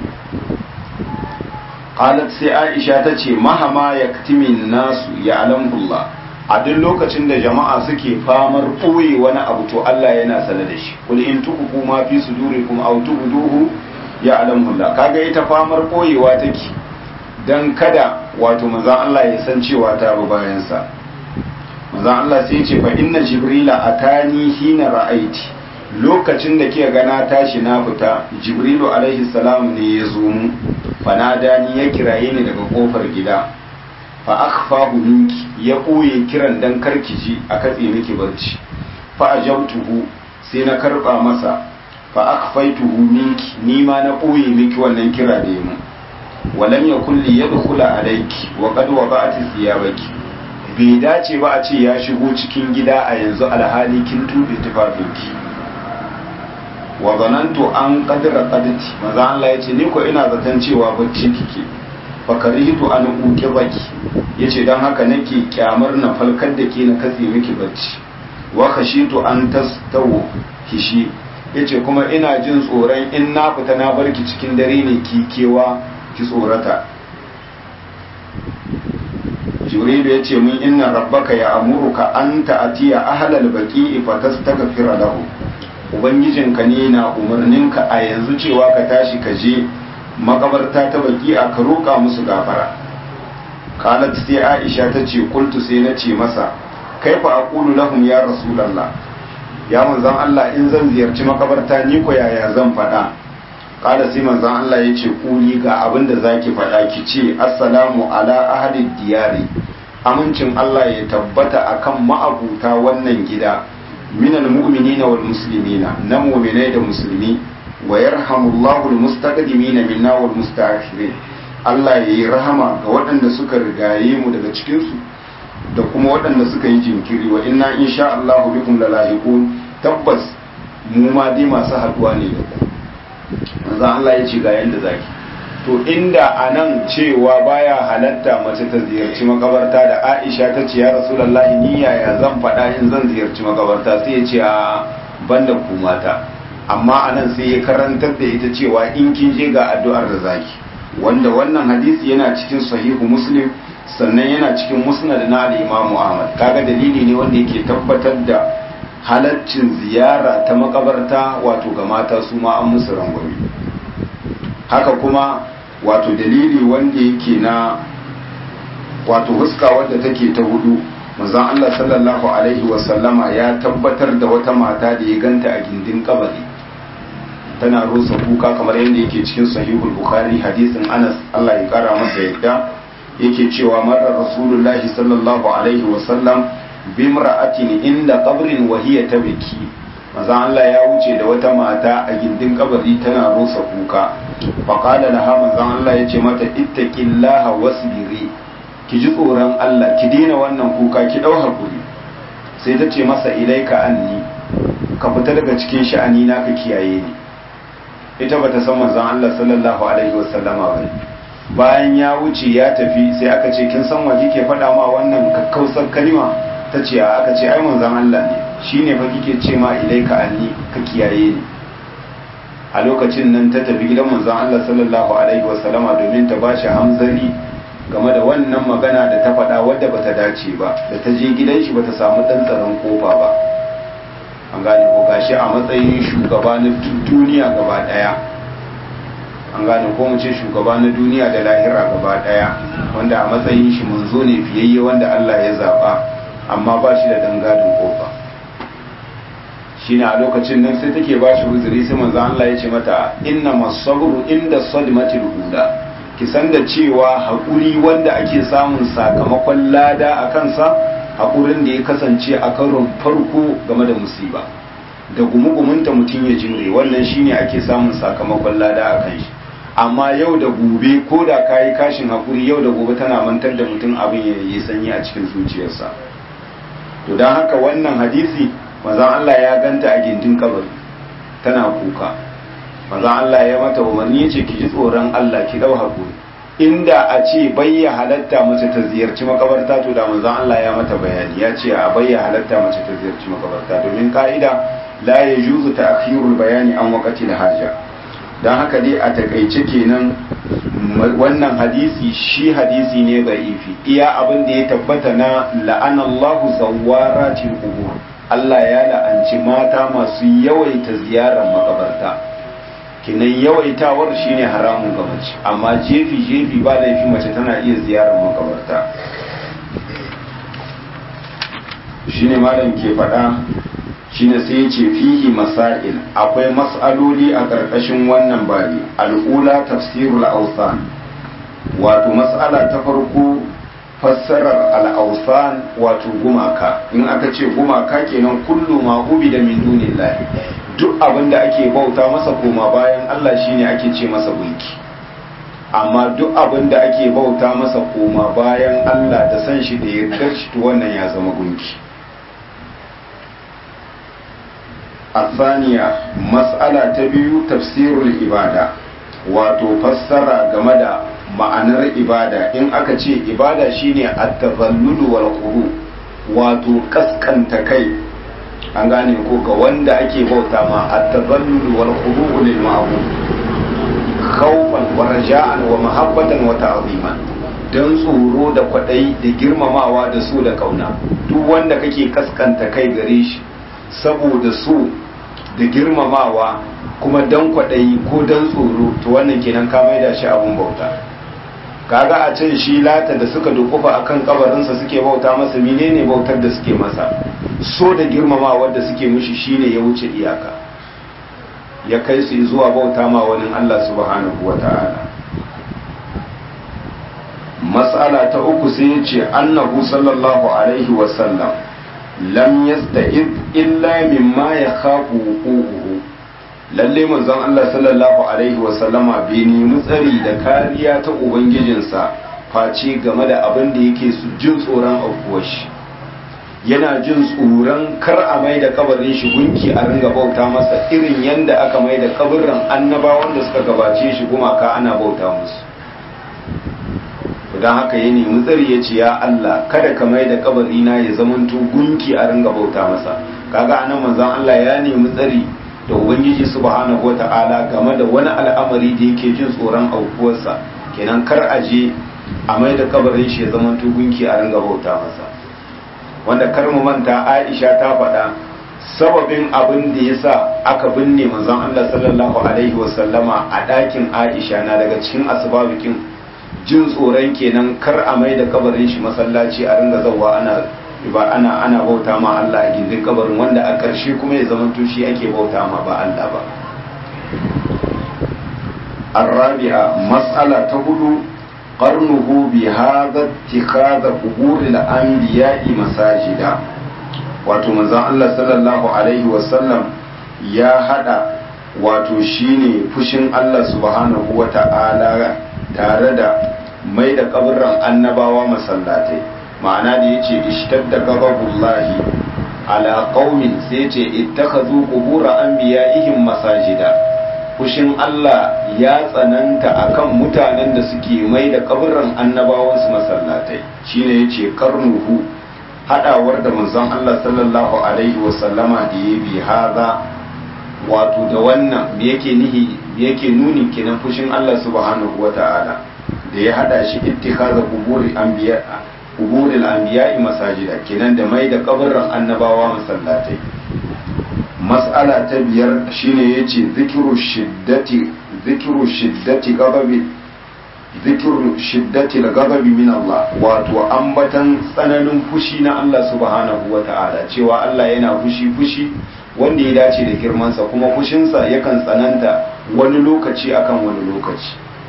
qalat sai Aisha ta ce mahama yaktimin nasu ya alamullah a duk lokacin da jama'a suke famar ɓoye wani abu to Allah yana sane da shi kul in tuku ma fi sudurikum aw tubduhu ya alamullah kaga ita famar ɓoyewa take dan kada wato manzon Allah ya san cewa ta bi bayan sa manzon Allah sai ya ce fa inna jibrila atani hina ra'aiti lokacin da kika ga na tashi na fita jibrilu alaihi salam ne ya zo mu fanadani ya kiraye ni daga kofar gida fa akhfahu minki ya ɓoye kiran dan karkiji a katse miki barci fa ajabtuhu sai na karba masa fa akhfaituhu minki ni ma na ɓoye miki wannan kira da mu walam yakul li yadkhula alayki wa qad wada'ati thiyabaki bai dace ba a ce ya shigo cikin gida a yanzu alhali kin tube tufafinki wa zanantu an qadra qadati maza Allah yace ni ko ina zaton cewa bacci kike fakarihitu an uke baki yace dan haka nake kyamar na falkar da ke na katse miki bacci wa khashitu an tastawu kishi yace kuma ina jin tsoron in na fita na barki cikin dare ne ki kewa ki tsorata jibrilu yace min inna rabbaka ya amuruka an ta'atiya ahlal baqi'i fatastaghfira lahu ubangijinka ne na umarninka a yanzu cewa ka tashi ka je makabarta ta baki a ka roƙa musu gafara qalat sai aisha ta ce kultu sai na ce masa kaifa aqulu lahum ya rasulullah ya manzon Allah in zan ziyarci makabarta ni ko yaya zan faɗa qala sai manzon Allah ya ce kuli ga abin da zaki faɗa ki ce assalamu ala ahli diyari amincin Allah ya tabbata akan ma'abuta wannan gida minal mu'minina wal muslimina na mu'minai da musulmi wa yarhamullahu almustaqdimina minna wal mustaakhirin Allah yayi rahama ga waɗanda suka rigaye mu daga cikin su da kuma waɗanda suka yi jinkiri wa inna insha Allah bikum lalahiqun tabbas mu ma dai masu haduwa ne da ku manzo Allah ya ce ga yanda zaki to inda anan cewa baya halatta mace ta ziyarci makabarta da Aisha ta ce ya Rasulullahi ni yaya zan faɗa in zan ziyarci makabarta sai ya ce a banda ku mata amma anan sai ya karantar da ita cewa in kin je ga addu'ar da zaki wanda wannan hadisi yana cikin sahihu muslim sannan yana cikin musnad na al-imam ahmad kaga dalili ne wanda yake tabbatar da halaccin ziyara ta makabarta wato ga mata su ma an musu rangwame haka kuma wato dalili wanda yake na wato huska wadda take ta hudu manzon Allah sallallahu alaihi wasallama ya tabbatar da wata mata da ya ganta a gindin kabari tana rusa kuka kamar yadda yake cikin sahihul bukhari hadisin anas Allah ya kara masa yadda yake cewa marar rasulullahi sallallahu alaihi wasallam bimra'atin inda qabrin wa hiya tabki manzon Allah ya wuce da wata mata a gindin kabari tana rusa kuka faqala laha manzon Allah yace mata ittaqillaha wasbiri ki ji tsoron Allah ki daina wannan kuka ki dau hakuri sai ta ce masa ilaika anni ka fita daga cikin sha'ani na ka kiyaye ni ita bata san manzon Allah sallallahu alaihi wasallama ba bayan ya wuce ya tafi sai aka ce kin san waje ke faɗa ma wannan kakkausar kalima ta ce aka ce ai manzon Allah ne shine fa kike ce ma ilaika anni ka kiyaye ni a lokacin nan ta tafi gidan manzon Allah sallallahu alaihi wasallama domin ta bashi hamzari game da wannan magana da ta faɗa wadda bata dace ba da ta je gidan shi bata samu ɗan tsaron kofa ba an gane ko gashi a matsayin shugaba na duniya gaba ɗaya an gane ko mu ce shugaba na duniya da lahira gaba ɗaya wanda a matsayin shi munzo ne fiyayye wanda Allah ya zaba amma ba shi da dangadin kofa shine a lokacin nan sai take ba shi uzuri sai manzo Allah ya ce mata inna masabru inda sadmatil ula ki san da cewa haƙuri wanda ake samun sakamakon lada a kansa haƙurin da ya kasance a karon farko game da musiba da gumugumunta mutum ya jimre wannan shine ake samun sakamakon lada a kan shi amma yau da gobe ko da ka yi kashin haƙuri yau da gobe tana mantar da mutum abin ya yi sanyi a cikin zuciyarsa to don haka wannan hadisi mazan Allah ya ganta a gindin kabari tana kuka manzo Allah ya mata umarni yace ki ji tsoron Allah ki dau hakuri inda a ce bayya halatta mace ta ziyarci makabarta to da manzo Allah ya mata bayani ya ce a bayya halatta mace ta ziyarci makabarta domin ka'ida la yajuzu ta'khirul bayani an waqti haja dan haka dai a takaice kenan wannan hadisi shi hadisi ne da'ifi iya abin da ya tabbata na la'anallahu zawaratil qubur Allah ya la'anci mata masu yawaita ziyarar makabarta kinan yawaitawar shine haramun ga mace amma jefi jefi ba laifi mace tana iya ziyarar makabarta shine malam ke faɗa shine sai ya ce fihi masail akwai mas'aloli a ƙarƙashin wannan bari al'ula tafsirul awsan wato mas'ala ta farko fassarar al'ausan wato gumaka in aka ce gumaka kenan kullu ma hubi da min dunillahi duk abin da ake bauta masa koma bayan Allah shine ake ce masa gunki amma duk abin da ake bauta masa koma bayan Allah da san shi da yardar shi to wannan ya zama gunki الثانية مسألة تبيو تفسير الإبادة wato fassara game da ma'anar ibada in aka ce ibada shine at-tazallulu wal khuru wato kaskanta kai an gane ko ga wanda ake bauta ma at-tazallulu wal khuru lil ma'bud khawfan wa raja'an wa mahabbatan wa ta'ziman dan tsoro da kwadai da girmamawa da so da kauna duk wanda kake kaskanta kai gare shi saboda so da girmamawa kuma dan kwaɗayi ko dan tsoro to wannan kenan ka maida shi abun bauta kaga a can shi lata da suka dukufa akan kabarinsa suke bauta masa menene bautar da suke masa so da girmamawa da suke mushi shine ya wuce iyaka ya kai su zuwa bauta ma wani Allah subhanahu wata'ala mas'ala ta uku sai ya ce annahu sallallahu alaihi wasallam lam yasta'id illa mimma yakhafu wuquhu lalle manzon Allah sallallahu alaihi wa sallama bai nemi tsari da kariya ta ubangijinsa face game da abin da yake su jin tsoron aukuwar shi yana jin tsoron kar a mai da kabarin shi gunki a ringa bauta masa irin yanda aka mai da kabarin annabawan da suka gabace shi gumaka ana bauta musu don haka ya nemi tsari ya ce ya Allah kada ka mai da kabari na ya zamanto gunki a ringa bauta masa kaga anan manzon Allah ya nemi tsari da ubangiji subhanahu wata'ala game da wani al'amari da yake jin tsoron aukuwarsa kenan kar a je a mai da kabarin shi ya zamanto gunki a ringa bauta masa wanda kar mu manta Aisha ta faɗa sababin abin da yasa aka binne manzon Allah sallallahu alaihi wasallama a ɗakin Aisha na daga cikin asbabikin jin tsoron kenan kar a mai da kabarin shi masallaci a ringa zauwa ana ba ana ana bauta ma Allah a gindin kabarin wanda a ƙarshe kuma ya zama shi ake bauta ma ba Allah ba الرابعة مسألة تقول قرنه بهذا اتخاذ قبور الأنبياء مساجدا wato manzon Allah sallallahu alaihi wasallam ya hada wato shine fushin Allah subhanahu wa ta'ala tare da mai da kaburran annabawa masallatai ma'ana da yace ishtadda ghadabullahi ala qaumin sai yace ittakhadhu qubur anbiya'ihim masajida fushin Allah ya tsananta akan mutanen da suke mai da kaburin annabawansu masallatai shine yace karnuhu hadawar da manzon Allah sallallahu alaihi wasallama da ya bi haza wato da wannan da yake nihi yake nuni kenan fushin Allah subhanahu wata'ala da ya hada shi ittikhaza quburi anbiya quburil anbiya'i masajida kenan da mai da kaburin annabawa masallatai mas'ala ta biyar shine yace zikru shiddati zikru shiddati ghadabi zikru shiddati al-ghadabi min Allah wato ambatan tsananin fushi na Allah subhanahu wata'ala cewa Allah yana fushi fushi wanda ya dace da girmansa kuma fushinsa yakan tsananta wani lokaci akan wani lokaci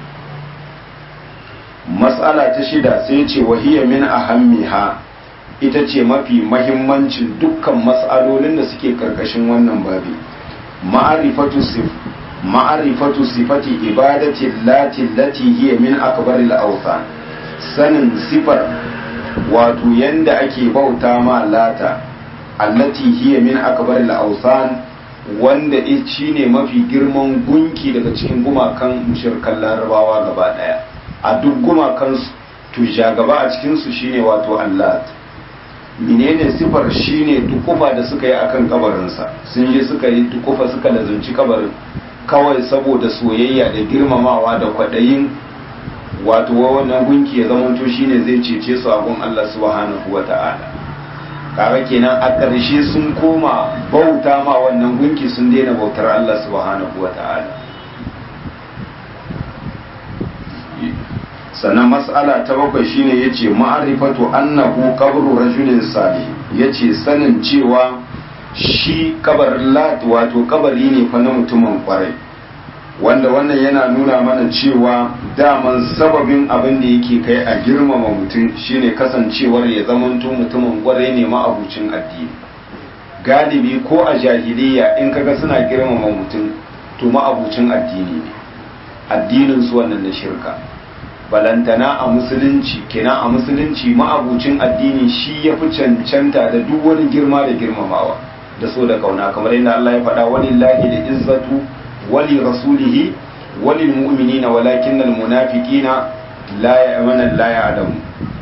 mas'ala ta shida sai ce wahiya min ahammiha ita ce mafi mahimmancin dukkan mas'alolin da suke karkashin wannan babi ma'arifatu sif ma'arifatu sifati ibadati lati lati hiya min akbaril awthan sanin sifar wato yanda ake bauta ma lata allati hiya min akbaril awthan wanda shi ne mafi girman gunki daga cikin gumakan mushrikan larabawa gaba daya a duk gumakan to gaba a cikin su shine wato allat menene sifar shine dukufa da suka yi akan kabarinsa sun je suka yi dukufa suka lazunci kabarin kawai saboda soyayya da girmamawa da kwaɗayin wato wannan gunki ya zamanto shine zai cece su a gun Allah subhanahu wa ta'ala kaga kenan a ƙarshe sun koma bauta ma wannan gunki sun daina bautar Allah subhanahu wa ta'ala sannan mas'ala ta bakwai shine yace ma'arifatu annahu qabru rajulin salih yace sanin cewa shi kabar lat wato kabari ne fa na mutumin kwarai wanda wannan yana nuna mana cewa daman sababin abin da yake kai a girmama mutum shine kasancewar ya zamanto mutumin kwarai ne ma'abucin addini galibi ko a jahiliya in kaga suna girmama mutum to ma'abucin addini ne addinin su wannan na shirka balantana a musulunci kenan a musulunci ma'abucin addini shi ya fi cancanta da duk wani girma da girmamawa da so da kauna kamar yadda Allah ya faɗa walillahi da izzatu wali rasulihi walil mu'minina walakin al munafiqina la ya'manu la ya'lamu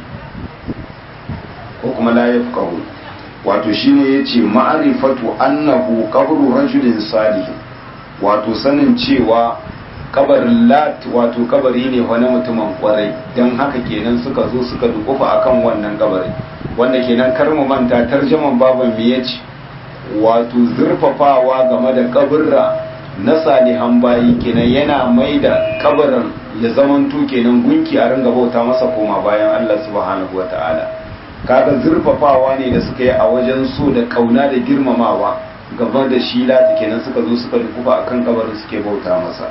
ko kuma la yafqahu wato shine yace ma'rifatu annahu qabru rajulin salih wato sanin cewa kabarin lat wato kabari ne wani mutumin kwarai don haka kenan suka zo suka dukufa akan wannan kabari wanda kenan kar mu manta tarjaman baban me yace wato zurfafawa game da kaburra na salihan bayi kenan yana mai da kabarin ya zamanto kenan gunki a ringa bauta masa koma bayan Allah subhanahu wata'ala kaga zurfafawa ne da suka yi a wajen so da kauna da girmamawa gaba da shi lati kenan suka zo suka dukufa akan kabarin suke bauta masa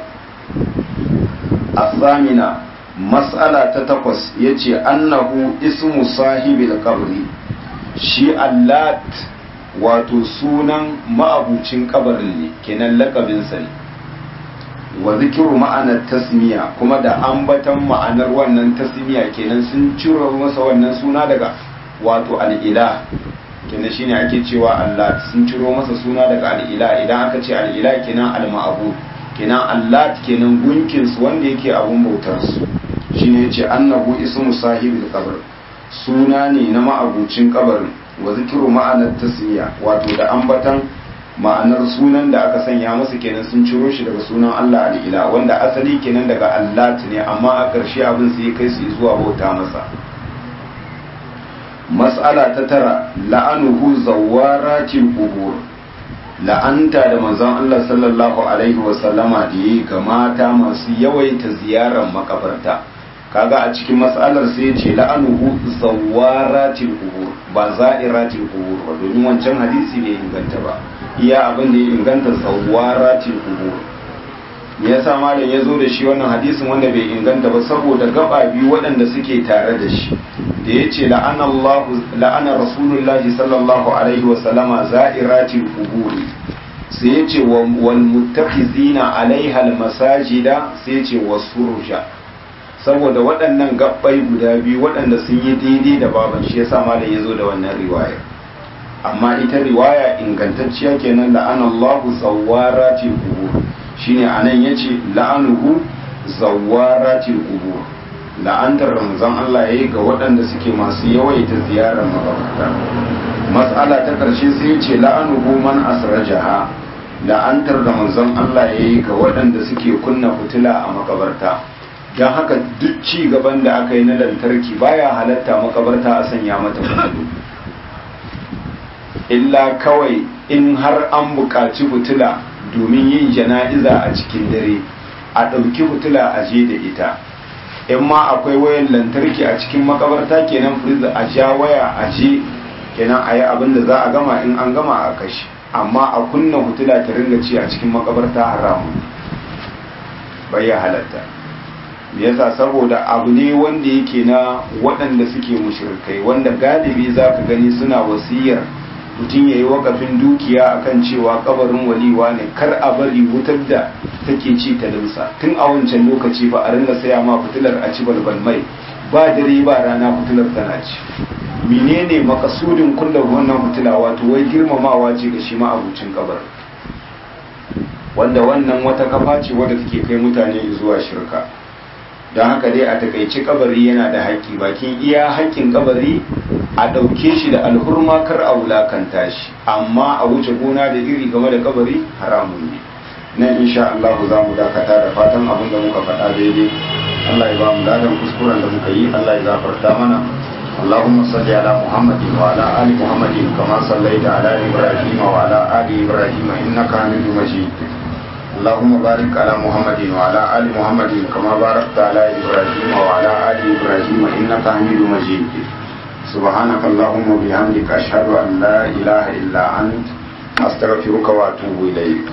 asamina mas'ala ta takwas yace annahu ismu sahibil qabri shi allat wato sunan ma'abucin kabarin ne kenan lakabinsa ne wa zikiru ma'anar tasmiya kuma da ambatan ma'anar wannan tasmiya kenan sun ciro masa wannan suna daga wato al'ila kenan shine ake cewa Allah sun ciro masa suna daga al'ila idan aka ce al'ila kenan al-ma'bud kenan Allah kenan gunkin su wanda yake abun bautar su shine yace annahu ismu sahibil qabr suna ne na ma'abucin kabarin wa zikiru ma'anar tasmiya wato da ambatan ma'anar sunan da aka sanya masa kenan sun ciro shi daga sunan Allah al'ila wanda asali kenan daga Allah ne amma a ƙarshe abin sai kai su zuwa bauta masa mas'ala ta tara la'anuhu zawaratil qubur la'anta da manzon Allah sallallahu alaihi wa sallama da yi ga mata masu yawaita ziyarar makabarta kaga a cikin mas'alar sai ce la'anuhu zawaratil qubur ba za'iratil qubur ba domin wancan hadisi bai inganta ba iya abin da ya inganta zawaratil qubur me yasa malam ya zo da shi wannan hadisin wanda bai inganta ba saboda gaba biyu waɗanda suke tare da shi da ya ce la'ana rasulullahi sallallahu alaihi wa sallama za'iratil qubur sai ya ce wal muttakhizina alaiha al masajida sai ya ce wasurja saboda waɗannan gabbai guda biyu waɗanda sun yi daidai da baban shi yasa malam ya zo da wannan riwaya amma ita riwaya ingantacciya kenan la'ana Allahu zawwarati qubur shine anan yace la'anuhu zawaratil qubur la'antar ramzan Allah yayi ga waɗanda suke masu yawaita ziyarar makabarta mas'ala ta karshe sai yace la'anuhu man asrajaha la'antar da manzon Allah yayi ga waɗanda suke kunna fitila a makabarta don haka duk ci gaban da aka yi na lantarki baya halatta makabarta a sanya mata fitilu illa kawai in har an buƙaci fitila domin yin jana'iza a cikin dare a ɗauki fitila a je da ita in ma akwai wayan lantarki a cikin makabarta kenan firiza a ja waya a je kenan a yi abin da za a gama in an gama a kashi amma a kunna fitila ta ringa ci a cikin makabarta haramun bai ya halatta yasa saboda abu ne wanda yake na waɗanda suke mushrikai wanda galibi za ka gani suna wasiyar mutum ya yi wakafin dukiya akan cewa kabarin waliwa ne kar a bari wutar da take ci ta limsa tun a wancan lokaci ba a ringa saya ma fitilar a ci balbal mai ba dare ba rana fitilar tana ci menene makasudin kulla wannan fitila wato wai girmamawa ce ga shi ma abucin kabar wanda wannan wata kafa ce wadda take kai mutane zuwa shirka don haka dai a takaici kabari yana da haƙƙi bakin iya haƙƙin kabari a ɗauke shi da alhurma kar a wulakanta shi amma a wuce gona da iri game da kabari haramun ne nan insha Allah za mu dakata da fatan abin da muka faɗa daidai Allah ya ba mu ladan kuskuren da muka yi Allah ya gafarta mana اللهم صل على محمد وعلى آل محمد كما صليت على إبراهيم وعلى آل إبراهيم إنك حميد مجيد اللهم بارك على محمد وعلى آل محمد كما باركت على إبراهيم وعلى آل إبراهيم إنك حميد مجيد سبحانك اللهم وبحمدك أشهد أن لا إله إلا أنت أستغفرك وأتوب إليك